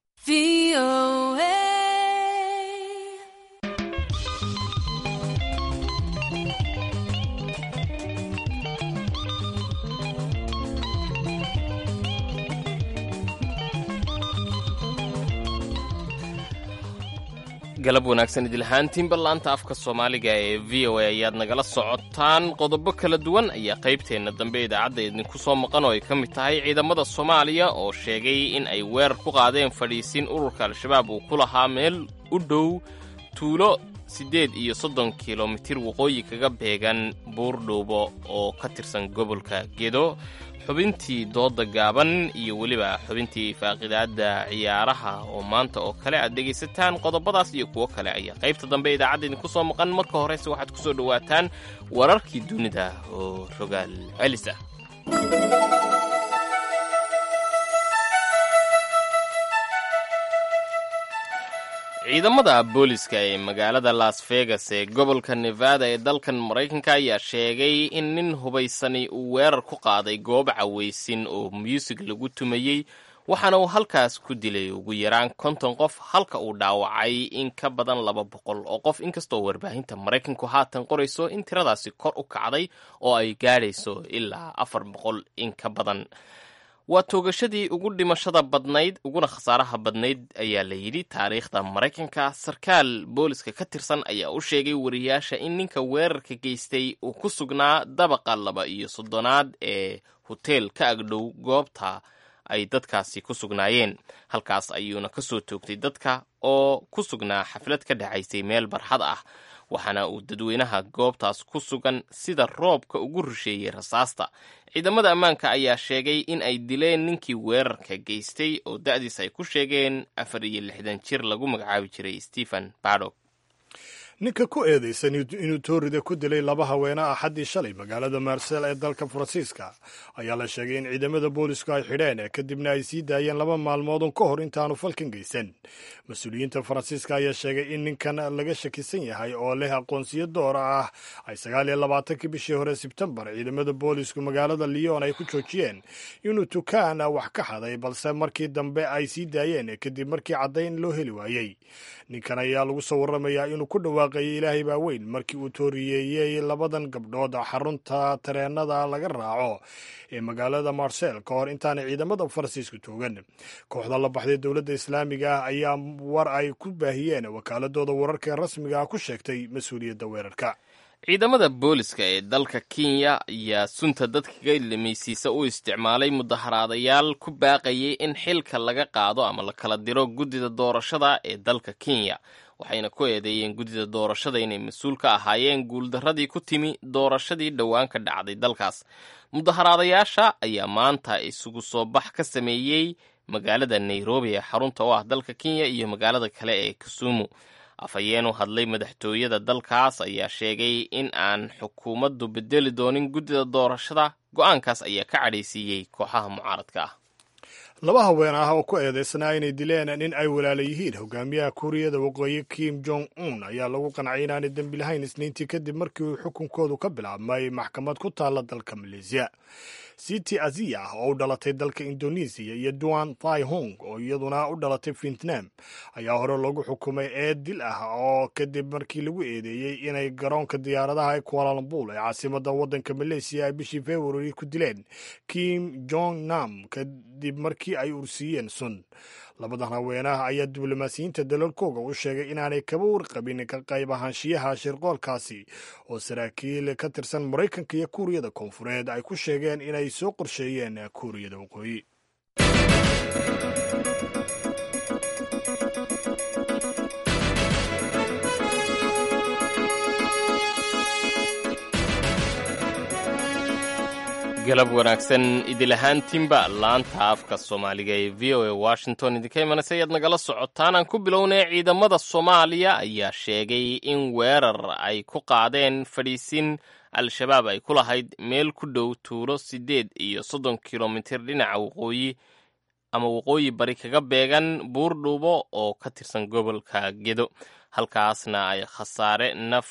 galab wanaagsan idilhaantiinba laanta afka soomaaliga ee v o a ayaad nagala socotaan qodobo kala duwan ayaa qaybteenna dambe idaacadda idinku soo maqan oo ay ka mid tahay ciidamada soomaaliya oo sheegay in ay weerar ku qaadeen fadhiisin ururka al-shabaab uu ku lahaa meel u dhow tuulo siddeed iyo soddon kilomitir waqooyi kaga beegan buurdhuubo oo ka tirsan gobolka gedo xubintii dooda gaaban iyo weliba xubintii faaqidaadda ciyaaraha oo maanta oo kale aad dhegaysataan qodobadaas iyo kuwo kale ayaa qaybta dambe idaacadda idinku soo maqan marka horese waxaad ku soo dhowaataan wararkii dunida oo rogaal celis ah ciidamada booliska ee magaalada las vegas ee gobolka nevada ee dalkan maraykanka ayaa sheegay in nin hubaysani uu weerar ku qaaday goob cawaysin oo muusig lagu tumayey waxaana uu halkaas ku dilay ugu yaraan konton qof halka uu dhaawacay in ka badan laba boqol oo qof inkastoo warbaahinta maraykanku haatan qorayso in tiradaasi kor u kacday oo ay gaadhayso ilaa afar boqol in ka badan waa toogashadii ugu dhimashada badnayd uguna khasaaraha badnayd ayaa la yidhi taariikhda maraykanka sarkaal booliska ka tirsan ayaa u sheegay wariyaasha in ninka weerarka geystay uu ku sugnaa dabaqa laba iyo soddonaad ee hoteel ka agdhow goobta ay dadkaasi ku sugnaayeen halkaas ayuuna ka soo toogtay dadka oo ku sugnaa xaflad ka dhacaysay meel barxad ah waxaana uu dadweynaha goobtaas ku sugan sida roobka ugu rusheeyey rasaasta ciidamada ammaanka ayaa sheegay in ay dileen ninkii weerarka geystay oo da'diis ay ku sheegeen afar iyo lixdan jir lagu magacaabi jiray stephen badok ninka ku eedaysan inuu toorida ku dilay laba haweene axaddii shalay magaalada marsel ee dalka faransiiska ayaa la sheegay in ciidamada boolisku ay xidheen kadibna ay sii daayeen laba maalmoodun ka hor intaanu falkan geysan mas-uuliyiinta faransiiska ayaa sheegay in ninkan laga shakisan yahay oo leh aqoonsiyo doora ah ay sagaal iyo labaatankii bishii hore sebtembar ciidamada boolisku magaalada lyon ay ku joojiyeen inuu tukaan wax ka xaday balse markii dambe ay sii daayeen kadib markii caddayn loo heli waayey ninkan ayaa lagu soo waramayaa inuu ku dhawaaqayay ilaahay baa weyn markii uu tooriyeeyey labadan gabdhood xarunta tareenada laga raaco ee magaalada marsel ka hor intaanay ciidamada faransiisku toogan kooxda la baxday dowladda islaamiga ah ayaa war ay ku baahiyeen wakaaladooda wararka ee rasmiga ah ku sheegtay mas-uuliyadda weerarka ciidamada booliska ee dalka kenya ayaa sunta dadka limaysiisa u isticmaalay mudaharaadayaal ku baaqayay in xilka laga qaado ama la kala diro guddida doorashada ee dalka kenya waxayna ku eedeeyeen guddida doorashada inay mas-uul ka ahaayeen guuldarradii ku timi doorashadii dhowaan ka dhacday dalkaas mudaharaadayaasha ayaa maanta isugu soo bax ka sameeyey magaalada nairobi ee xarunta u ah dalka kenya iyo magaalada kale ee kisumu afhayeen u hadlay madaxtooyada dalkaas ayaa sheegay in aan xukuumaddu bedeli doonin guddida doorashada go-aankaas ayaa ka cadhaysiiyey kooxaha mucaaradka ah laba haween ah oo ku eedaysnaa inay dileen nin ay walaala yihiin hogaamiyaha kuuriyada waqooyi kim jong un ayaa lagu qancay inaanay dembi lahayn isniintii kadib markii uu xukunkoodu ka bilaabmay maxkamad ku taalla dalka maleesiya city aziya oo u dhalatay dalka indonesiya iyo duan thai hong oo iyaduna u dhalatay vietnam ayaa hore lagu xukumay eed dil ah oo kadib markii lagu eedeeyey inay garoonka diyaaradaha ee kualalambul ee caasimada waddanka maleesiya ay bishii februari ku dileen kim jong nam kadib markii ay ursiiyeen sun labadan haweenaha ayaa diblomaasiyiinta dalalkooga u sheegay inaanay kaba warqabin ka qayb ahaanshiyaha shirqoolkaasi oo saraakiil ka tirsan maraykanka iyo kuuriyada koonfureed ay ku sheegeen inay soo qorsheeyeen kuuriyada waqooyi galab wanaagsan idil ahaantiinba laanta afka soomaaliga ee v o a washington idinka imanaysa ayaad nagala socotaan aan ku bilownay ciidamada soomaaliya ayaa sheegay in weerar ay ku qaadeen fadhiisin al-shabaab ay ku lahayd meel ku dhow tuulo siddeed iyo soddon kilomitir dhinaca waqooyi ama waqooyi bari kaga beegan buurdhuubo oo ka tirsan gobolka gedo halkaasna ay khasaare naf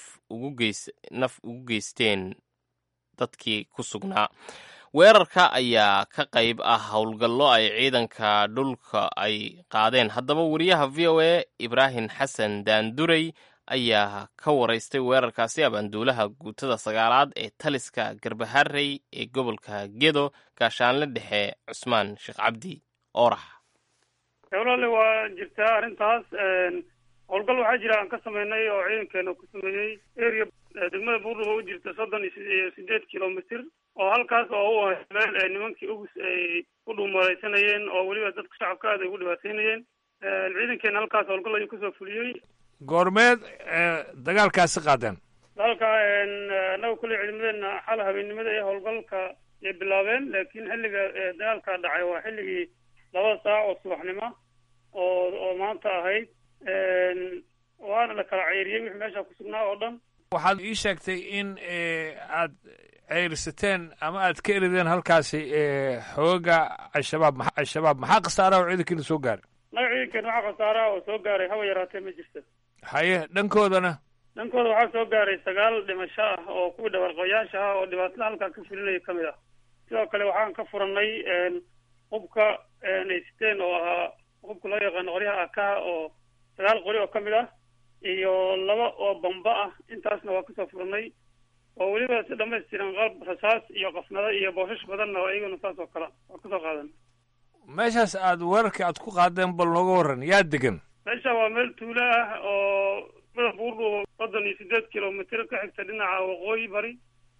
ugu geysteen dadkii ku sugnaa weerarka ayaa ka qayb ah howlgallo ay ciidanka dhulka ay qaadeen haddaba wariyaha v o a ibraahim xasan daandurey ayaa ka waraystay weerarkaasi abaanduulaha guutada sagaalaad ee taliska garbaharey ee gobolka gedo gaashaanle dhexe cusmaan sheekh cabdi oorax walaale waa jirtaa arrintaas howlgal waxaa jira aan ka sameynay oo ciidankeena ku sameeyey area degmada buurdhuba u jirta soddon iyo sideed kilomitr oo halkaas oo u ahay meel ay nimankii ugus ay ku dhuumalaysanayeen oo weliba dadka shacabka aad ay ugu dhibaateynayeen ciidankeena halkaas howlgal ayuu kasoo fuliyey goormeed dagaalkaasi qaadeen dagaalka annaga kulley ciidamadeena xal habeennimada ee howlgalka ay bilaabeen laakiin xilliga dagaalka dhacay waa xilligii laba saac oo subaxnimo oo oo maanta ahayd waana la kala ceyriyey wixii meesha ku sugnaa oo dhan waxaad ii sheegtay in aad ceyrsateen ama aad ka erideen halkaasi xooga al-shabaab ma al-shabaab maxaa khasaaraha oo ciidankiina soo gaaray naga ciidankeena waxaa khasaaraha oo soo gaaray haba yaraatee ma jirta haye dhankoodana dhankooda waxaa soo gaaray sagaal dhimasho ah oo kuwii dhabarqayaasha ah oo dhibaatada halkaa ka fulinaya ka mid ah sidoo kale waxaan ka furannay hubka ay siteen oo ahaa hubka loo yaqaano qoryaha akaha oo sagaal qori oo ka mid ah iyo laba oo bamba ah intaasna waa kasoo furnay oo weliba si dhamaystiran qalab rasaas iyo qafnado iyo booshash badanna oo iyaguna saas oo kale waa kasoo qaadan meeshaas aad weerarka aad ku qaadeen bal nooga warran yaa degan meesha waa meel tuulo ah oo madax buurdhubo soddon iyo sideed kilomitr ka xigta dhinaca waqooyi bari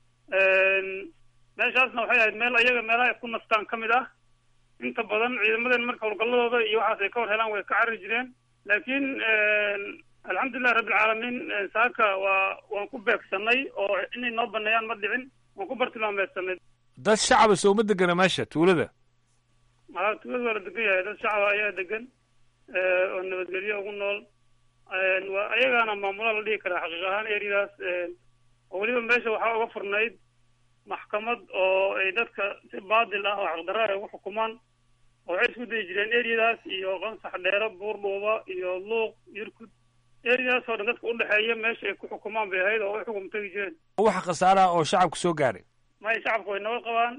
meeshaasna waxay ahayd meel ayaga meelaha ay ku nastaan ka mid ah inta badan ciidamaden marka howlgalladooda iyo waxaas ay ka war helaan way ka carri jireen laakiin alxamdulilahi rabbilcaalamiin saaka waa waan ku beegsanay oo inay noo baneeyaan ma dhicin waan ku bartilmaameysanay dad shacaba sooma degana meesha tuulada aa tuulada waa la degan yahay dad shacaba ayaa degan oo nabadgelyo ugu nool waa ayagaana maamula la dhihi karaa xaqiiq ahaan eryadaas oo weliba meesha waxaa uga furnayd maxkamad oo ay dadka si baadil ah oo xaqdarra ay ugu xukumaan oo waxay isku dayi jireen eryadaas iyo qansax dheero buurdhuuba iyo luuq yurkud eryadaas oo dhan dadka udhexeeya meesha ay ku xukumaan bay ahayd oo ay xukum tegi jireen wax khasaaraha oo shacabka soo gaaray maya shacabka way nabad qabaan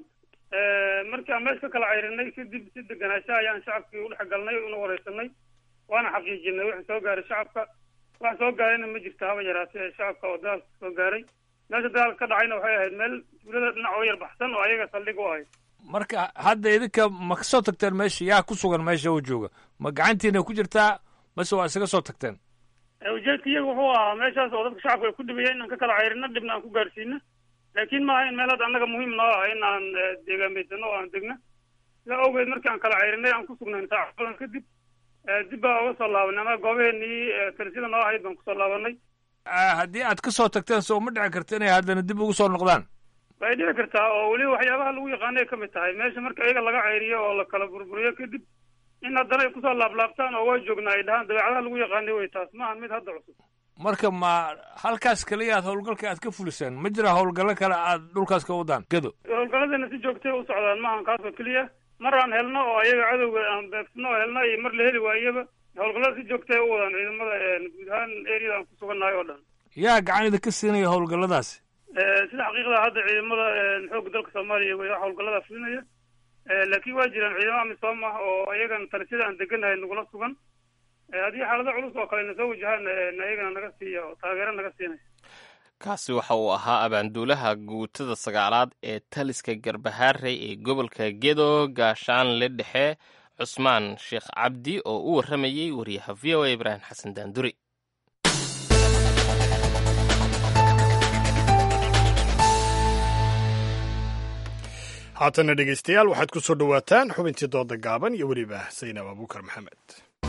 markii aan meesha ka kala cayrinay kadib si deganaansha ayaan shacabkii udhex galnay una wareysanay waana xaqiijinay wixii soo gaaray shacabka wax soo gaarayna ma jirto haba yaraatee shacabka oo dagaalka soo gaaray meesha dagaalka ka dhacayna waxay ahayd meel tuulada dhinac oo yar baxsan oo ayaga saldhig u ahayd marka hadda idinka ma ka soo tagteen meesha yaa ku sugan meesha oo jooga ma gacantiina ku jirtaa mase waa isaga soo tagteen ujeedka iyaga wuxuu ahaa meeshaas oo dadka shacabka ay ku dhibayeen inaan ka kala cayrino dhibna aan ku gaarsiino laakiin maaha in meel hadda annaga muhiim noo ah in aan deegaameysano oo aan degno sidaa awgeed markii aan kala cayrinay aan ku sugnayn saaca badan kadib dib baa uga soo laabanay ama goobaheenii talisida noo ahayd baan kusoo laabanay haddii aad ka soo tagteen soo ma dhici karta inay haddana dib ugu soo noqdaan way dhici kartaa oo weliba waxyaabaha lagu yaqaanay ka mid tahay meesha marka iyaga laga cayriyo oo la kala burburiyo kadib in haddana ay kusoo laablaabtaan oo waa joognaa ay dhahaan dabeecadaha lagu yaqaanay wey taas maaha mid hadda cusub marka ma halkaas kaliya aad howlgalka aad ka fuliseen ma jira howlgallo kale aad dhulkaas ka wadaan gado howlgalladeena si joogtay u socdaan maahan kaas oo keliya mar aan helno oo ayaga cadowga aan beegsano oo helno iyo mar la heli waayaba howlgallada si joogtay u wadaan ciidamada guud ahaan eriyada aan ku sugannahay oo dhan yaa gacan idinka siinaya howlgalladaasi sida xaqiiqda hadda ciidamada xoogga dalka soomaaliya way howlgallada fulinaya laakiin waa jiraan ciidamo amisom ah oo ayagan talisida aan deganahay nagula sugan haddii xaalado culus oo kale na soo wajahaan ayagana naga siiya oo taageero naga siinaya kaasi waxa uu ahaa abaanduulaha guutada sagaalaad ee taliska garbahaarey ee gobolka gedo gaashaanle dhexe cusmaan sheekh cabdi oo u warramayey wariyaha v o a ibraahim xasan daanduri haatana dhegaystayaal waxaad ku soo dhowaataan xubintii dooda gaaban iyo weliba saynab abuukar maxamed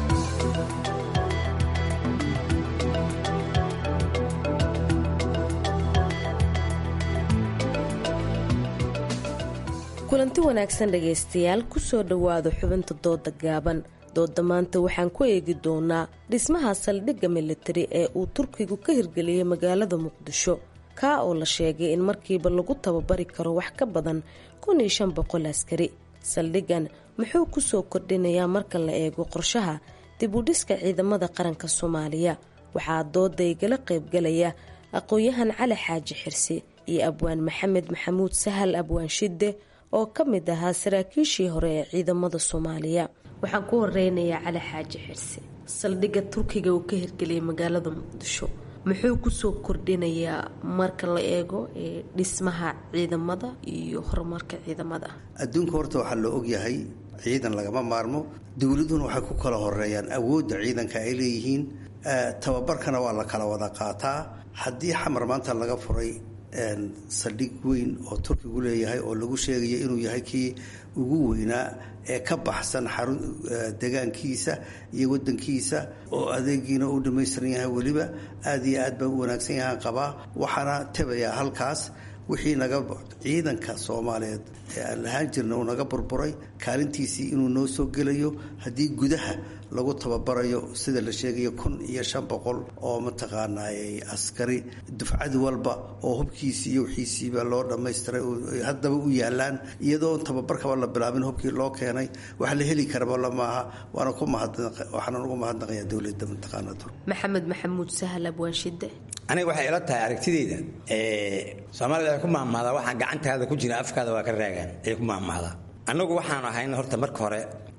kulanti wanaagsan dhegaystayaal kusoo dhowaada xubinta dooda gaaban dooda maanta waxaan ku eegi doonaa dhismaha saldhigga militari ee uu turkigu ka hirgeliyey magaalada muqdisho kaa oo la sheegay in markiiba lagu tababari karo wax ka badan kun iyo shan boqol askari saldhiggan muxuu kusoo kordhinayaa marka la eego qorshaha dib u dhiska ciidamada qaranka soomaaliya waxaa dooda igala qaybgalaya aqoon-yahan cali xaaji xirsi iyo abwaan maxamed maxamuud sahal abwaan shidde oo ka mid ahaa saraakiishii hore ee ciidamada soomaaliya waxaan ku horeynayaa cali xaaji xirsi saldhigga turkiga uu ka hirgeliyay magaalada muqdisho muxuu kusoo kordhinayaa marka la eego dhismaha ciidamada iyo horumarka ciidamada adduunka horta waxaa la ogyahay ciidan lagama maarmo dowladuhuna waxay ku kala horeeyaan awoodda ciidanka ay leeyihiin tababarkana waa la kala wada qaataa haddii xamar maanta laga furay saldhig weyn oo turkigu leeyahay oo lagu sheegayo inuu yahay kii ugu weynaa ee ka baxsan xarun degaankiisa iyo wadankiisa oo adeegiina uu dhammaystiran yahay weliba aada iyo aad baa u wanaagsan yahaan qabaa waxaana tabayaa halkaas wixii naga ciidanka soomaaliyeed ee aan lahaan jirna uu naga burburay kaalintiisii inuu noo soo gelayo haddii gudaha lagu tababarayo sida la sheegayo kun iyo shan boqol oo mataqaanaa askari dufcad walba oo hubkiisii iyo wixiisiiba loo dhammaystiray haddaba u yaalaan iyadoo tababarkaba la bilaabin hubkii loo keenay wax la heli karaba lamaaha waana ku waxaanan ugu mahadnaqayaa dowladda mataqaana tur maxamed maxamuud sahal abwaanshide aniga waxay ila tahay aragtideyda soomaalida waxay ku mahmahdaa waxaa gacantaada ku jira afkaada waa ka raagaan ayay ku mahmahdaa annagu waxaan ahayn horta marka hore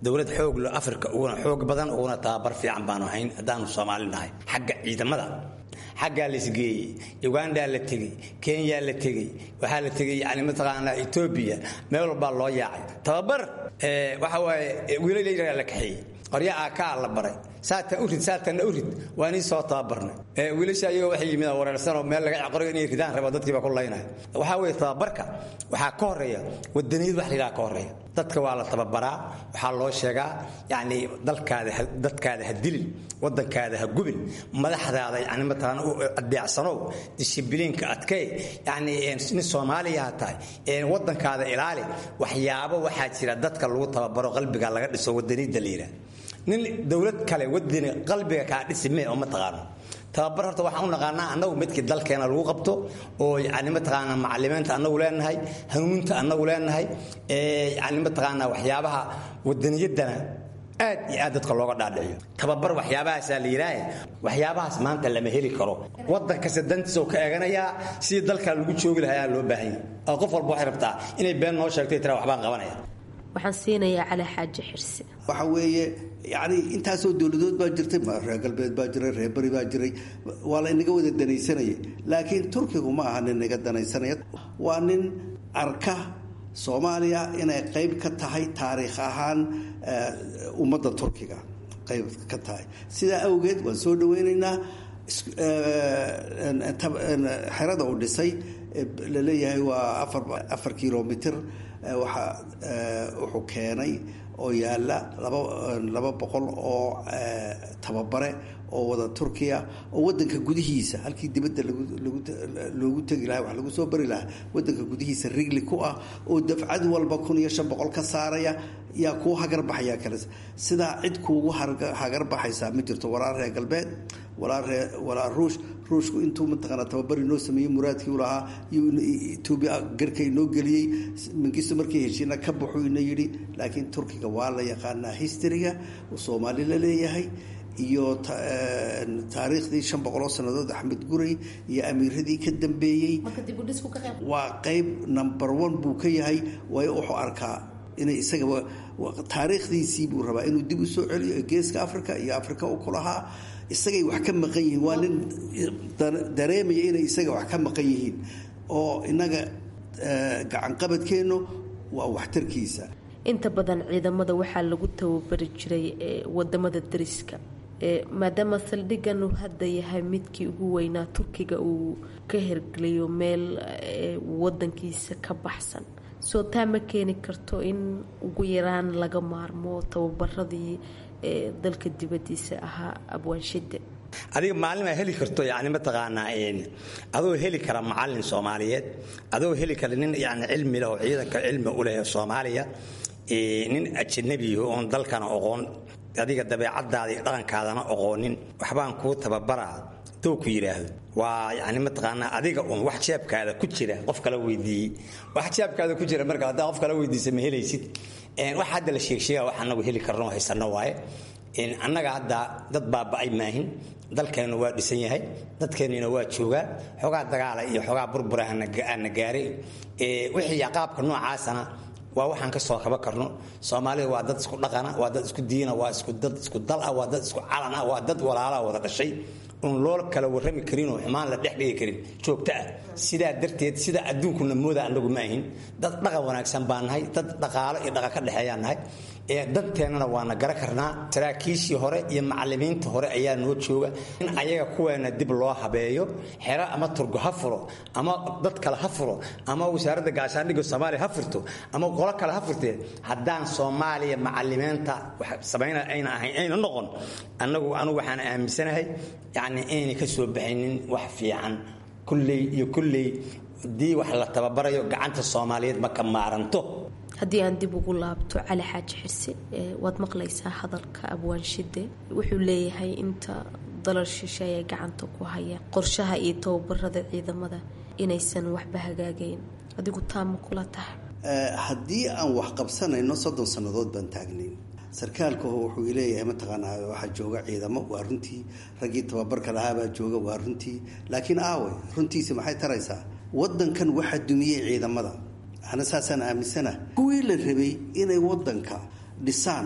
dowlad xoog lo afrika uguna xoog badan uguna tababar fiican baanu hayn haddaanu soomaali nahay xagga ciidamada xaggaa la isgeeyey ugandaa la tegey kenyaa la tegey waxaa la tegey yani mataqaanaa etoobiya meel walbaa loo yaacay tababar waxa waaye wiilal yaraa la kaxeeyey qorya aakaa la baray saatan u rid saatanna u rid waa nii soo tababarnay wiilasha iyagoo waxay yimid wareersanoo meel laga caqorayo inay ridaan rabo dadkiiba ku laynaya waxaa weeye tababarka waxaa ka horeeya wadaniyad wax layidhaha ka horeeya dadka waa la tababaraa waxaa loo sheegaa yacni dalkaada dadkaada ha dilin wadankaada ha gubin madaxdaada yani mataqaana u adeecsanow dishibiliinka adkee yacni nin soomaaliya ha tahay wadankaada ilaali waxyaabo waxaa jira dadka lagu tababaro qalbiga laga dhiso wadaniyadda la yidhaha nin dowlad kale wadani qalbiga kaa dhisi mee oo ma taqaano tababar horta waxaan u naqaanaa annagu midkii dalkeena lagu qabto oo yani mataqaanaa macalimiinta annagu leenahay hanuuninta annagu leenahay yani mataqaanaa waxyaabaha wadaniyaddana aad iyo aad dadka looga dhaadhiciyo tababar waxyaabahaasaa la yidhaahe waxyaabahaas maanta lama heli karo wadan kasta dantiisa oo ka eeganayaa sidii dalkaa lagu joogi lahaa loo baahan yahay oo qof walba waxay rabtaa inay been noo sheegtay tira waxbaan qabanaya waxaan siinayaa cali xaaji xirsi waxa weeye yani intaasoo dowladood baa jirtay reer galbeed baa jiray reer beri baa jiray waa la inaga wada danaysanaya laakiin turkigu ma aha nin naga danaysanaya waa nin arka soomaaliya inay qayb ka tahay taariikh ahaan ummadda turkiga qayb ka tahay sidaa awgeed waan soo dhaweynaynaa xerada uu dhisay laleeyahay waa afar kilomitr waxa wuxuu keenay oo yaalla laba boqol oo tababare oo wada turkiya oo wadanka gudihiisa halkii dibadda loogu tegi lahaa wax lagu soo bari lahaa wadanka gudihiisa rigli ku ah oo dafcad walba kun iyo shan boqol ka saaraya yaa kuu hagarbaxaya kale sidaa cid kuugu hagarbaxaysaa ma jirto walaal reer galbeed walaal ruush ruushku intuu mataqaana tababari noo sameeyey muraadkii u lahaa etoobiya garka inoo geliyey mangisto markii heshiina ka baxuu ina yidhi laakiin turkiga waa la yaqaanaa historyga uu soomaali la leeyahay iyo taariikhdii shan boqoloo sannadood axmed guray iyo amiiradii ka dambeeyey waa qayb number one buu ka yahay waayo wuxuu arkaa inay isaga taariikhdiisii buu rabaa inuu dib u soo celiyo geeska africa iyo africa u ku lahaa isagay wax ka maqan yihiin waa nin dareemaya inay isaga wax ka maqan yihiin oo inaga gacanqabadkeennu waa waxtarkiisa inta badan ciidamada waxaa lagu tababari jiray wadamada dariska maadaama saldhigan uu hadda yahay midkii ugu weynaa turkiga uu ka hergelayo meel wadankiisa ka baxsan soo taa ma keeni karto in ugu yaraan laga maarmo tababaradii dalka dibadiisa ahaa abwaanshide adiga maalin aa heli karto yani mataqaanaa adoo heli kara macalin soomaaliyeed adoo heli kara nin yani cilmi leh oo ciidanka cilmi u leh soomaaliya nin ajanabiyo oon dalkana oqoon adiga dabeecadaada iyo dhaqankaadana oqoonin waxbaan kuu tababaraa dou ku yidhaahdo waa yani mataqaanaa adiga un wax jeebkaada ku jira qof kala weydiiyey wax jeebkaada ku jira marka haddaa qof kala weydiisa ma helaysid wax hadda la sheegsheega wax anagu heli karno haysano waaye annaga hadda dad baaba'ay maahin dalkeennu waa dhisan yahay dadkeennina waa joogaa xoogaa dagaala iyo xoogaa burbura ana gaaray wixii qaabka noocaasana waa waxaan ka soo kaba karno soomaalida waa dad isku dhaqana waa dad isku diina waa isku dad isku dal ah waa dad isku calan ah waa dad walaalaa wada dhashay un loo kala warrami karinoo xumaan la dhex dhigi karin joogto ah sidaa darteed sida adduunkuna mooda annagu ma ahin dad dhaqan wanaagsan baa nahay dad dhaqaalo iyo dhaqan ka dhexeeyaan nahay danteennana waana gara karnaa saraakiishii hore iyo macalimiinta hore ayaa noo jooga in ayaga kuweena dib loo habeeyo xero ama turgo ha furo ama dad kale ha furo ama wasaaradda gaashaandhigga soomaaliya ha furto ama qolo kale ha furtee haddaan soomaaliya macalimiinta samayna ayna ahayn ayna noqon annagu anugu waxaan aaminsanahay yacni aynay ka soo baxaynin wax fiican kulley iyo kulley haddii wax la tababarayo gacanta soomaaliyeed ma ka maaranto haddii aan dib ugu laabto cali xaaji xirse waad maqlaysaa hadalka abwaanshide wuxuu leeyahay inta dalal shishe ay gacanta ku hayaan qorshaha iyo tababarada ciidamada inaysan waxba hagaagayn adigu taama kula tahay haddii aan wax qabsanayno soddon sannadood baan taagnayn sarkaalka wuxuu leeyahay mataqaanaa waxaa jooga ciidamo waa runtii raggii tababarka lahaabaa jooga waa runtii laakiin aawe runtiisi maxay taraysaa wadankan waxaa dumiyey ciidamada ana saasaan aaminsana kuwii la rabay inay wadanka dhisaan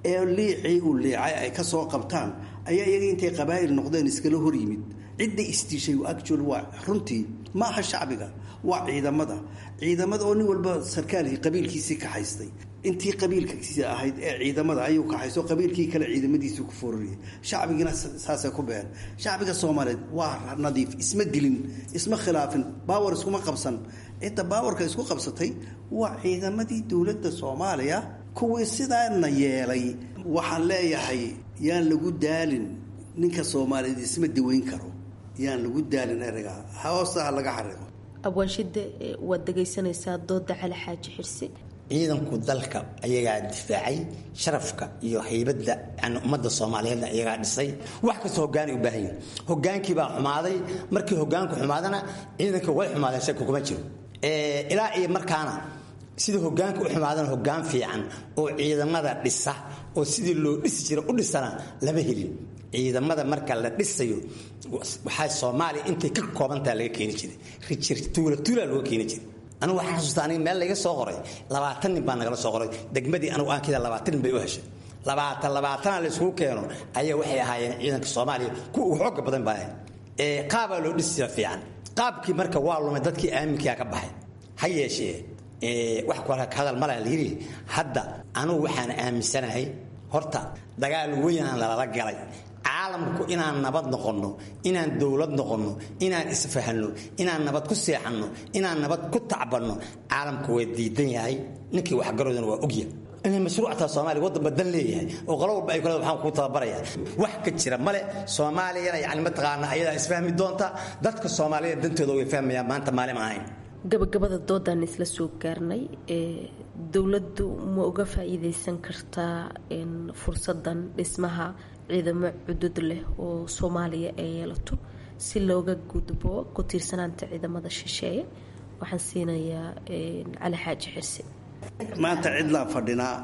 ee liicii uu liicay ay ka soo qabtaan ayaa iyaga intay qabaa'il noqdeen iskala hor yimid cidda istishay actual waa runtii ma aha shacbiga waa ciidamada ciidamada oo nin walba sarkaalkii qabiilkiisii ka haystay intii qabiilkiisi ahayd ee ciidamada ayuu ka haysto qabiilkii kale ciidamadiisii ku foorariyay shacbigiina saasay ku been shacbiga soomaaliyeed waa nadiif isma dilin isma khilaafin baawar iskuma qabsan cidda baawarka isku qabsatay waa ciidamadii dowladda soomaaliya kuwii sidaana yeelay waxaan leeyahay yaan lagu daalin ninka soomaaliyeed isma daweyn karo yaan lagu daalin ereyga hoosta ha laga xariiqo abwaanshide waad dhegaysanaysaa dooda cali xaaji xirsi ciidanku dalka ayagaa difaacay sharafka iyo haybadda yani ummadda soomaaliyeedna ayagaa dhisay wax kasta hogaanay u baahan yihin hogaankii baa xumaaday markii hogaanku xumaadana ciidanka way xumaadeen shaki kuma jiro ilaa iyo markaana sida hogaanka u xumaadana hogaan fiican oo ciidamada dhisa oo sidii loo dhisi jira u dhisana lama helin ciidamada marka la dhisayo waxaa soomaaliya intay ka koobantaha laga keeni jiray rijir tuula tuula looga keeni jiray anigu waxaan xasuusta aniga meel laga soo qoray labaatan nin baa nagala soo qoray degmadii anigu aan kida labaatan nin bay u heshay labaatan labaatana la isugu keeno ayaa waxay ahaayeen ciidanka soomaaliya kuwa ugu xooga badan baa ahayd qaabaa loo dhisi jira fiican qaabkii marka waa lumay dadkii aaminkaa ka baxay ha yeeshee wax ku hadal malaa layidhi hadda anugu waxaan aaminsanahay horta dagaal weynaan lalala galay caalamku inaan nabad noqonno inaan dowlad noqonno inaan isfahanno inaan nabad ku seexanno inaan nabad ku tacbanno caalamku waa diidan yahay ninkii waxgaroodana waa ogya inay mashruuctaa soomaaliya waddan badan leeyahay oo qolo walba ay kule waxaan kuu tababaraya wax ka jira male soomaaliyana yani mataqaana ayadaa isfahmi doonta dadka soomaaliya dantooda way fahmayaan maanta maalin ahayn gabagabada doodaan isla soo gaarnay dowladdu ma uga faa-iideysan kartaa fursadan dhismaha ciidamo cudud leh oo soomaaliya ay yeelato si looga gudbo ku tiirsanaanta ciidamada shisheeye waxaan siinayaa cali xaaji xirsi maanta cidlaan fadhinaa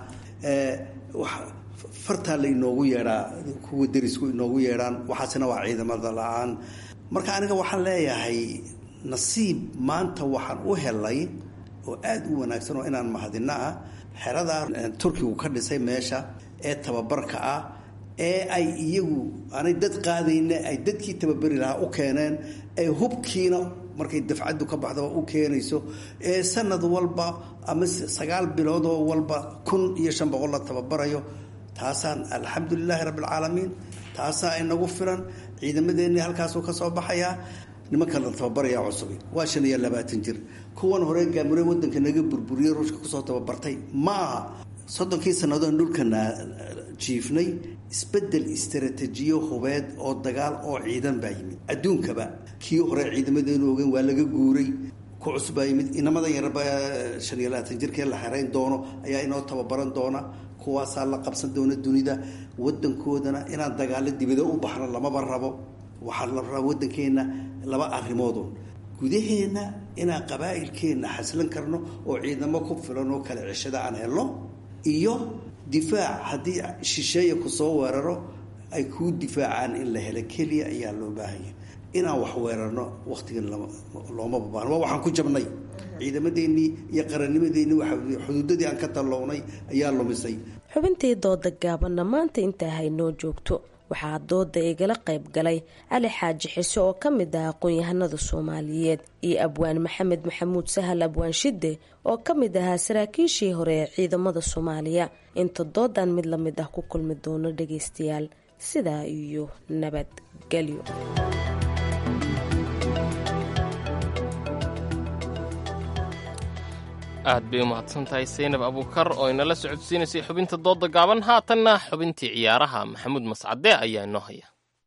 fartaa la inoogu yeedhaa kuwa derisku inoogu yeedhaan waxaasina waa ciidamada la-aan marka aniga waxaan leeyahay nasiib maanta waxaan u helay oo aada u wanaagsan oo inaan mahadino ah xeradaa turkigu ka dhisay meesha ee tababarka ah ee ay iyagu aanay dad qaadayna ay dadkii tababari lahaa u keeneen ay hubkiina markay dafcaddu ka baxdaba u keenayso ee sanad walba ama sagaal biloodoo walba kun iyo shan boqol la tababarayo taasaan alxamdulilaahi rabbilcaalamiin taasaa inagu filan ciidamadeennii halkaasuu ka soo baxayaa nimankan la tababaraya cusubi waa shan iyo labaatan jir kuwan hore gaamure wadanka naga burburiye ruushka kusoo tababartay ma aha soddonkii sannadoon dhulkana jiifnay isbedel istaraatiijiyo hubeed oo dagaal oo ciidan baa yimid adduunkaba kii hore ciidamadeenu ogen waa laga guuray ku cusub baa yimid inamadan yarba shan iyo labaatan jirkee la xerayn doono ayaa inoo tababaran doona kuwaasaa la qabsan doona dunida wadankoodana inaan dagaalo dibado u baxno lamaba rabo waxaa la rabaa waddankeenna laba arrimoodun gudaheenna inaan qabaa'ilkeenna xaslan karno oo ciidamo ku filan oo kale ceshada aan helno iyo difaac haddii shisheeya ku soo weeraro ay kuu difaacaan in la helo keliya ayaa loo baahanya inaan wax weerarno wakhtigan looma babaano waa waxaan ku jabnay ciidamadeennii iyo qarannimadeennii waa xuduudadii aan ka tallownay ayaa lumisay xubintii dooda gaabanna maanta intaa haynoo joogto waxaa dooda igala qayb galay cali xaaji xiso oo ka mid ah aqoon-yahanada soomaaliyeed iyo abwaan maxamed maxamuud sahal abwaan shide oo ka mid ahaa saraakiishii hore ee ciidamada soomaaliya inta doodan mid lamid ah ku kulmi doono dhageystayaal sidaa iyo nabadgelyo aad bay u mahadsan tahay saynab abuukar oo inala socodsiinaysay xubinta dooda gaaban haatanna xubintii ciyaaraha maxamuud mascade ayaa inoo haya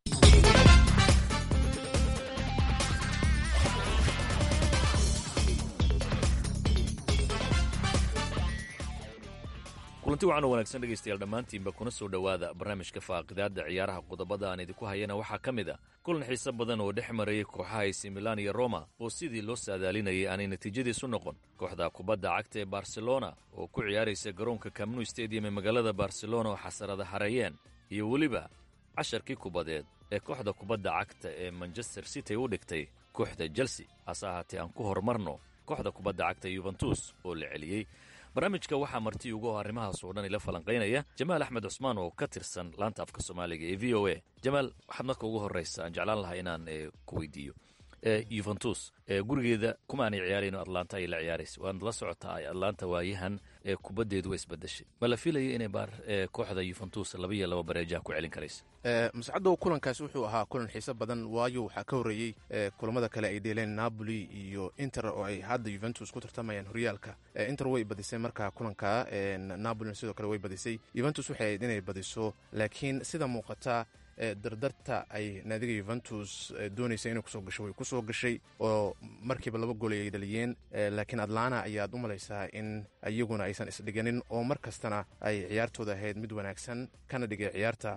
kulanti wacan oo wanaagsan dhegaystayaal dhammaantiinba kuna soo dhowaada barnaamijka faaqidaadda ciyaaraha qodobada aan idinku hayana waxaa ka mid a kulan xiise badan oo dhex marayay kooxaha AC Milan iyo Roma oo sidii loo saadaalinayay aanay natiijadiisu noqon kooxda kubadda cagta ee Barcelona oo ku ciyaaraysa garoonka Camp Nou Stadium ee magaalada Barcelona oo xasarada hareeyeen iyo weliba casharkii kubadeed ee kooxda kubadda cagta ee Manchester City u dhigtay kooxda Chelsea hase ahaatee aan ku horumarno kooxda kubadda cagta Juventus oo la celiyey barnaamijka waxaa marti ugu oo arrimahaas oo dhan ila falanqaynaya jamaal axmed cusmaan oo ka tirsan laanta afka soomaaliga ee v o a jamaal waxaad marka ugu horreysa aan jeclaan lahaa inaan ku weydiiyo yuventus gurigeeda kuma aanay ciyaarayno atlanta ay la ciyaaraysa waad la socotaa atlanta waayahan kubaddeedu waa isbedeshay ma la filaya inay baar kooxda yuventus laba iyo laba bareejaha ku celin karaysa mascadow kulankaas wuxuu ahaa kulan xiiso badan waayo waxaa ka horreeyey kulamada kale ay dheeleen napoli iyo inter oo ay hadda yuventus ku tartamayaan horyaalka inter way badisay markaa kulanka napolina sidoo kale way badisay yuventus waxay ahayd inay badiso laakiin sida muuqata dardarta ay naadiga yuventus doonaysa inay kusoo gasho way kusoo gashay oo markiiba laba gool ay dhaliyeen laakiin atlana ayaad u malaysaa in iyaguna aysan isdhiganin oo mar kastana ay ciyaartooda ahayd mid wanaagsan kana dhigay ciyaarta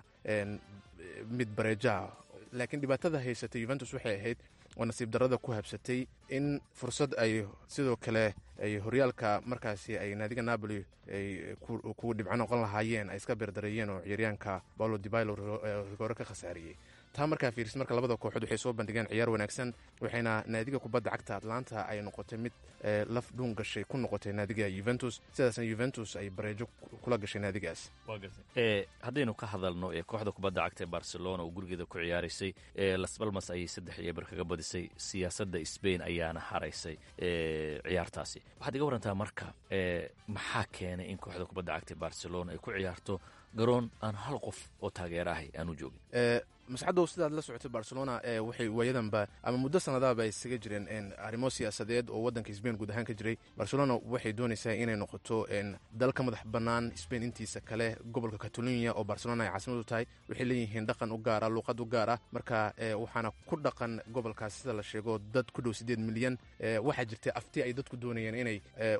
mid bareejaha laakiin dhibaatada haysatay yuventus waxay ahayd oo nasiib darrada ku habsatay in fursad ay sidoo kale ay horyaalka markaasi ay naadiga napoli ay ku dhibco noqon lahaayeen ay iska beerdareeyeen oo ciyaaryaanka paulo dibailo rigoore ka khasaariyey taa markaa fiiris marka labada kooxood waxay soo bandhigeen ciyaar wanaagsan waxayna naadiga kubadda cagta atlanta ay noqotay mid laf dhuun gashay ku noqotay naadiga yuventus sidaasna yuventus ay bareejo kula gashay naadigaas haddaynu ka hadalno kooxda kubadda cagta ee barcelona oo gurigeeda ku ciyaaraysay las balmas ayay saddex iyo bar kaga badisay siyaasadda sbain ayaana haraysay ciyaartaasi waxaad iga warantaa marka maxaa keenay in kooxda kubadda cagta ee barcelona ay ku ciyaarto garoon aan hal qof oo taageera ahay aan u joogin mascadow sidaad la socotay barcelona waxay waayadanba ama muddo sanadaaba ay isaga jireen arrimo siyaasadeed oo waddanka sbain guud ahaan ka jiray barcelona waxay doonaysaa inay noqoto dal ka madax bannaan sbain intiisa kale gobolka catalonia oo barcelona ay caasimadu tahay waxay leeyihiin dhaqan u gaara luuqad u gaar ah marka waxaana ku dhaqan gobolkaas sida la sheego dad ku dhow siddeed milyan waxaa jirtay afti ay dadku doonayeen inay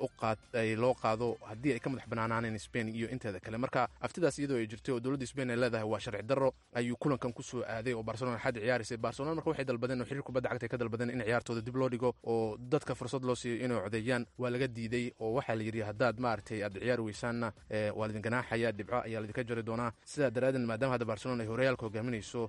loo qaado haddii ay ka madax bannaanaaneen sbain iyo inteeda kale marka aftidaas iyadoo ay jirtay oo dowladda sbain ay leedahay waa sharci darro ayuu kulankan kusoo aaday oo barcelona xad ciyaaraysay barcelona marka waxay dalbadeen oo xiriir kubadda cagta ay ka dalbadeen in ciyaartooda dib loo dhigo oo dadka fursad loo siiyo inay codeeyaan waa laga diiday oo waxaa la yidhi haddaad maaragtay aad ciyaari weysaanna waa laidin ganaaxaya dhibco ayaa laidinka jari doonaa sidaa daraaddeed maadaama hadda barcelona ay horyaalka hogaaminayso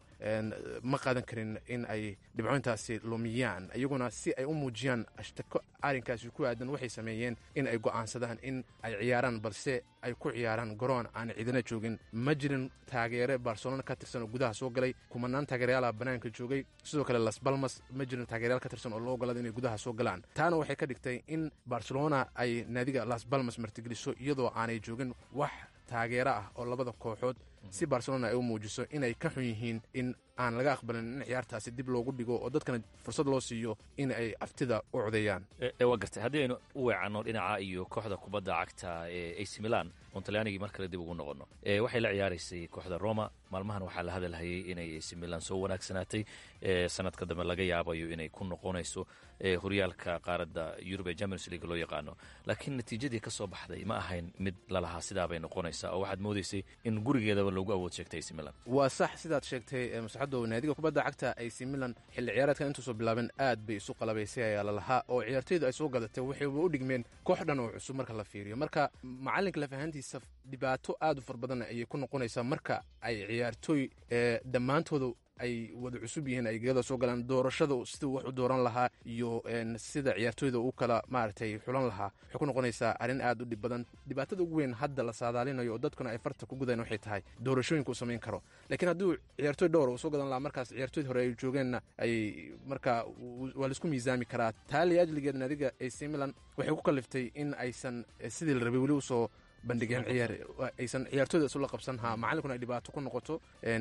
ma qaadan karin in ay dhibcointaasi lumiyaan iyaguna si ay u muujiyaan ashtako arrinkaasi ku aadan waxay sameeyeen in ay go'aansadaan in ay ciyaaraan balse ay ku ciyaaraan garoon aan ciidana joogin ma jirin taageere barcelona ka tirsan oo gudaha soo galay kumanaan taageerayaala bannaanka joogay sidoo kale las balmas ma jirin taageerayaal ka tirsan oo loo ogolaada inay gudaha soo galaan taana waxay ka dhigtay in barcelona ay naadiga las balmas martigeliso iyadoo aanay joogin wax taageero ah oo labada kooxood si barcelona ay u muujiso inay ka xun yihiin in aan laga aqbalin in ciyaartaasi dib loogu dhigo oo dadkana fursad loo siiyo in ay aftida u codeeyaan waa gartay haddii aynu u weecanno dhinaca iyo kooxda kubadda cagta ee ac milan oon talyaanigii mar kale dib ugu noqonno waxay la ciyaaraysay kooxda roma maalmahan waxaa la hadalhayay inay ac milan soo wanaagsanaatay sanadka dambe laga yaabayo inay ku noqonayso horyaalka qaaradda yurub ee champions league loo yaqaano laakiin natiijadii ka soo baxday ma ahayn mid lalahaa sidaabay noqonaysaa oo waxaad moodaysay in gurigeedaba loogu awood sheegtay ac milan waa sax sidaad sheegtay masaxadow naadiga kubadda cagta ac milan xilli ciyaareedkan intuusoo bilaaben aad bay isu qalabaysay ayaa lalahaa oo ciyaartoydu ay soo gadatay waxayba u dhigmeen koox dhan oo cusub marka la fiiriyo marka macalinka lafahantiisa dhibaato aad u far badan ayay ku noqonaysaa marka ay ciyaartooy dhammaantooda ay wada cusub yihiin ay gegada soo galaan doorashada siduu wax u dooran lahaa iyo sida ciyaartooyda u kala maaragtay xulan lahaa waxay ku noqonaysaa arrin aad u dhib badan dhibaatada ugu weyn hadda la saadaalinayo oo dadkuna ay farta ku gudaan waxay tahay doorashooyinka uu samayn karo laakiin hadduu ciyaartooy dhowr uu soo gadan lahaa markaas ciyaartooyda hore ay joogeenna ay marka waa laisku miisaami karaa taali ajligeed naadiga ac milan waxay ku kaliftay in aysan sidii la rabay weli usoo bandhigeen ciyaar aysan ciyaartooyda isula qabsan ha macalinkuna ay dhibaato ku noqoto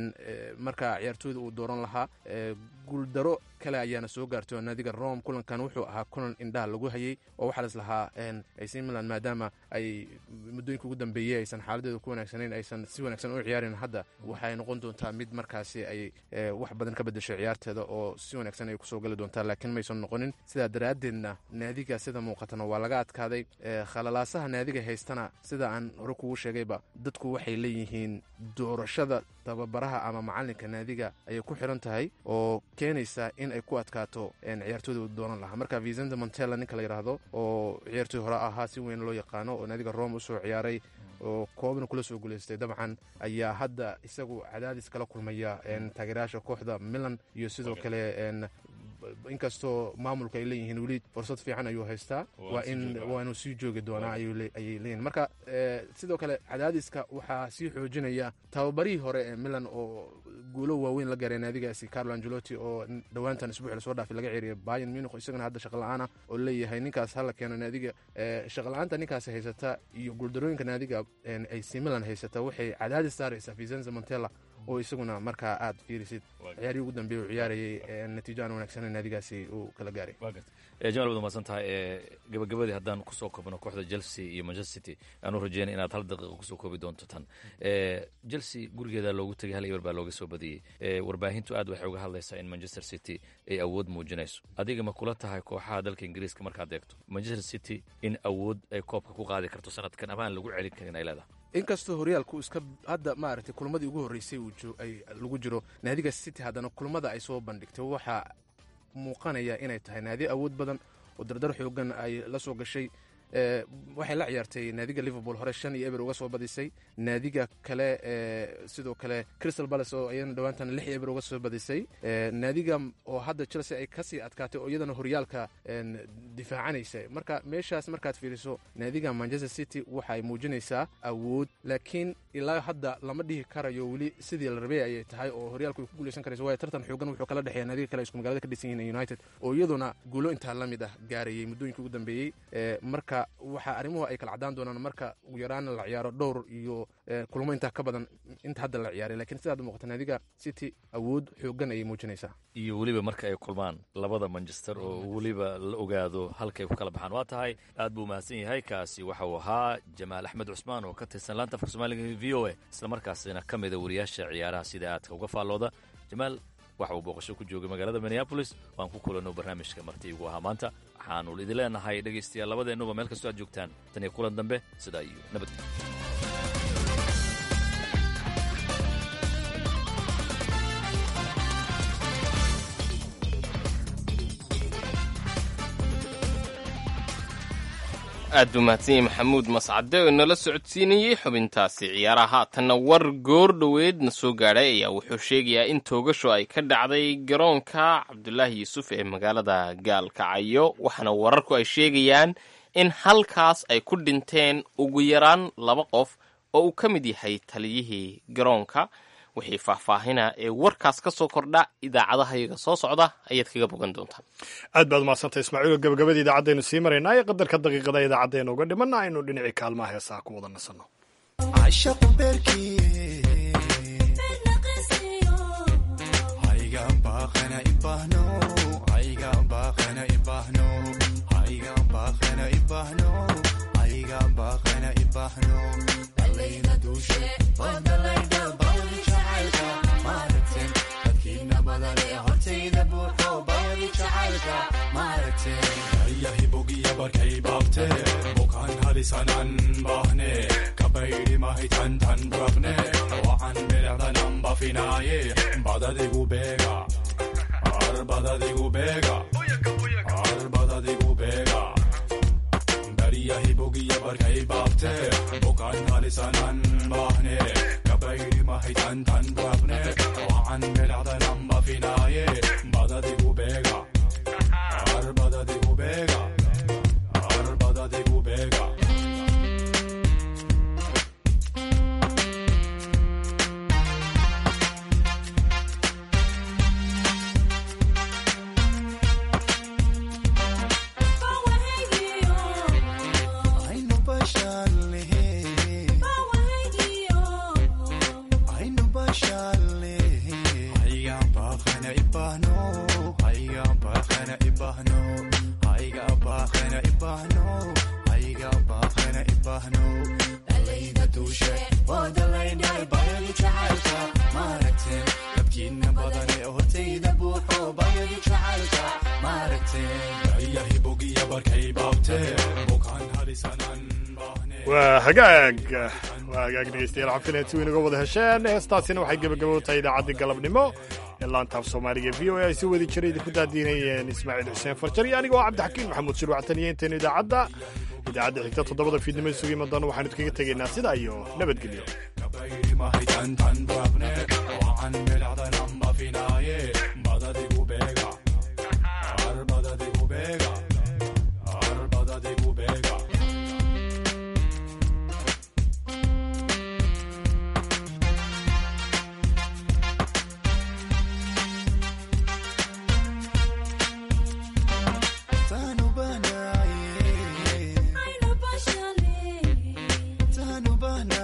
marka ciyaartooyda uu dooran lahaa guuldaro kale ayaana soo gaartay oo naadiga rome kulankan wuxuu ahaa kulan indhaha lagu hayay oo waxaa lislahaa ac milan maadaama ay muddooyinka ugu dambeeyey aysan xaaladeeda ku wanaagsanayn aysan si wanaagsan u ciyaarin hadda waxay noqon doontaa mid markaasi ay wax badan ka bedeshay ciyaarteeda oo si wanaagsan ay kusoo gali doontaa laakiin maysan noqonin sidaa daraaddeedna naadiga sida muuqatana waa laga adkaaday khalalaasaha naadiga haystana sida aan hore kugu sheegayba dadku waxay leeyihiin doorashada tababaraha ama macalinka naadiga ayay ku xiran tahay oo keenaysa in ay ku adkaato ciyaartooyda u dooran lahaa marka vicente montella ninka la yidhaahdo oo ciyaartooy hore ahaa si weyn loo yaqaano oo naadiga rome usoo ciyaaray oo koobna kula soo guulaystay dabcan ayaa hadda isagu cadaadis kala kulmaya taageerayaasha kooxda milan iyo sidoo kale inkastoo maamulka ay leeyihiin weli fursad fiican ayuu haystaa waa in waa inuu sii joogi doonaa ayay leeyihin marka sidoo kale cadaadiska waxaa sii xoojinaya tababarihii hore ee milan oo guulo waaweyn la gaaray naadigaasi carlo angelotti oo dhowaantan isbuuc lasoo dhaafay laga ceeriyay bayan munich isagana hadda shaqala-aana oo leeyahay ninkaas hala keeno naadiga shaqala-aanta ninkaasi haysata iyo guuldarooyinka naadiga ac milan haysata waxay cadaadis saaraysaa vicenza montella oo isaguna markaa aad fiirisid ciyaarihii ugu dambeeye uu ciyaarayay natiijo aan wanaagsaneyn naadigaasi uu kala gaaray jamal waad umahadsan tahay gabagabadii haddaan kusoo koobno kooxda chelsea iyo manchester city aanu rajeynay inaad hal daqiiqa kusoo koobi doonto tan chelsea gurigeeda loogu tegay hal eber baa looga soo badiyey warbaahintu aad waxay uga hadlaysaa in manchester city ay awood muujinayso adiga ma kula tahay kooxaha dalka ingiriiska markaad eegto manchester city in awood ay koobka ku qaadi karto sanadkan ama aan lagu celin karin ay leedahay inkastoo horyaalku iska hadda maaragtay kulmadii ugu horreysay ay lagu jiro naadiga city haddana kulmada ay soo bandhigtay waxaa muuqanaya inay tahay naadi awood badan oo dardar xoogan ay la soo gashay waxay la ciyaartay naadiga liverpool hore shan iyo eber uga soo badisay naadiga kale sidoo kale crystal palace oo iyadana dhowaantan lix eber uga soo badisay naadiga oo hadda chelsea ay kasii adkaatay oo iyadana horyaalka difaacanaysa marka meeshaas markaad fiiriso naadiga manchester city waxay muujinaysaa awood laakiin ilaa hadda lama dhihi karayo weli sidii la rabay ayay tahay oo horyaalku ay ku guuleysan karayso waayo tartan xoogan wuxuu kala dhexeeya naadiga kale isku magaalada ka dhisan yihiin united oo iyaduna guulo intaa la mid ah gaarayay muddooyinkii ugu dambeeyey marka waxaa arrimuhu ay kala caddaan doonaan marka ugu yaraana la ciyaaro dhowr iyo kulmo intaa ka badan inta hadda la ciyaaray lakiin sidaad muuqata naadiga city awood xoogan ayay muujinaysaa iyo weliba marka ay kulmaan labada manchester oo weliba la ogaado halkay ku kala baxaan waa tahay aad buu mahadsan yahay kaasi waxa uu ahaa jamaal axmed cusmaan oo ka tirsan laanta afka soomaaliga v o a isla markaasina ka mida wariyaasha ciyaaraha sida aadka uga faallooda jamaal waxa uu booqasho ku joogay magaalada minneabolis waan ku kulanno barnaamijka marti igu ahaa maanta waxaanu idin leenahay dhegaystayaal labadeennuba meel kastoo aad joogtaan tan iyo kulan dambe sidaa iyo nabadgelyo aad buu mahadsan yahay maxamuud mascade oo inala socodsiinayey xubintaasi ciyaaraha haatanna war goor dhoweedna soo gaadhay ayaa wuxuu sheegayaa in toogasho ay ka dhacday garoonka cabdulaahi yuusuf ee magaalada gaalkacyo waxaana wararku ay sheegayaan in halkaas ay ku dhinteen ugu yaraan laba qof oo uu ka mid yahay taliyihii garoonka wixii faahfaahina ee warkaas ka soo kordha idaacadahayaga soo socda ayaad kaga bogan doontaan aad baad umahadsantay ismaaciilo gabagabadii idaacadaynu sii maraynaa ee qadarka daqiiqada idaacaddeena uga dhimanna aynu dhinacii kaalmaha heesaha ku wada nasanno yahibogiya barkay baabte bukaan halisanan bahne kabaydi mahitan tan rabne wacan bilecdanan bafinaaye badadigu beega ar badadigu beega ar badadigu beega bariyahibogiya barkay baabte bukaan halisanan bahne kabaydi mahitan tan rabne wacan bilecdanan bafinaaye badadigu beega Arbada de Gubega, Arbada de Gubega. waa hagaag waa hagaag dhegeystayaal xafineed si weyn uga wada hesheen heestaasina waxay gebagabo tahay idaacaddii galabnimo ee laantaaf soomaaliga v o a ay si wadi jiray idinku daadiinayeen ismaaciil xuseen farjar iyo aniga oo cabdixakiin maxamuud shirwactan iyo intaynu idaacadda idaacadda xigta toddobada fiidnimo isugu iman waxaanu idkaga tegaynaa sidaa iyo nabadgelyo bahne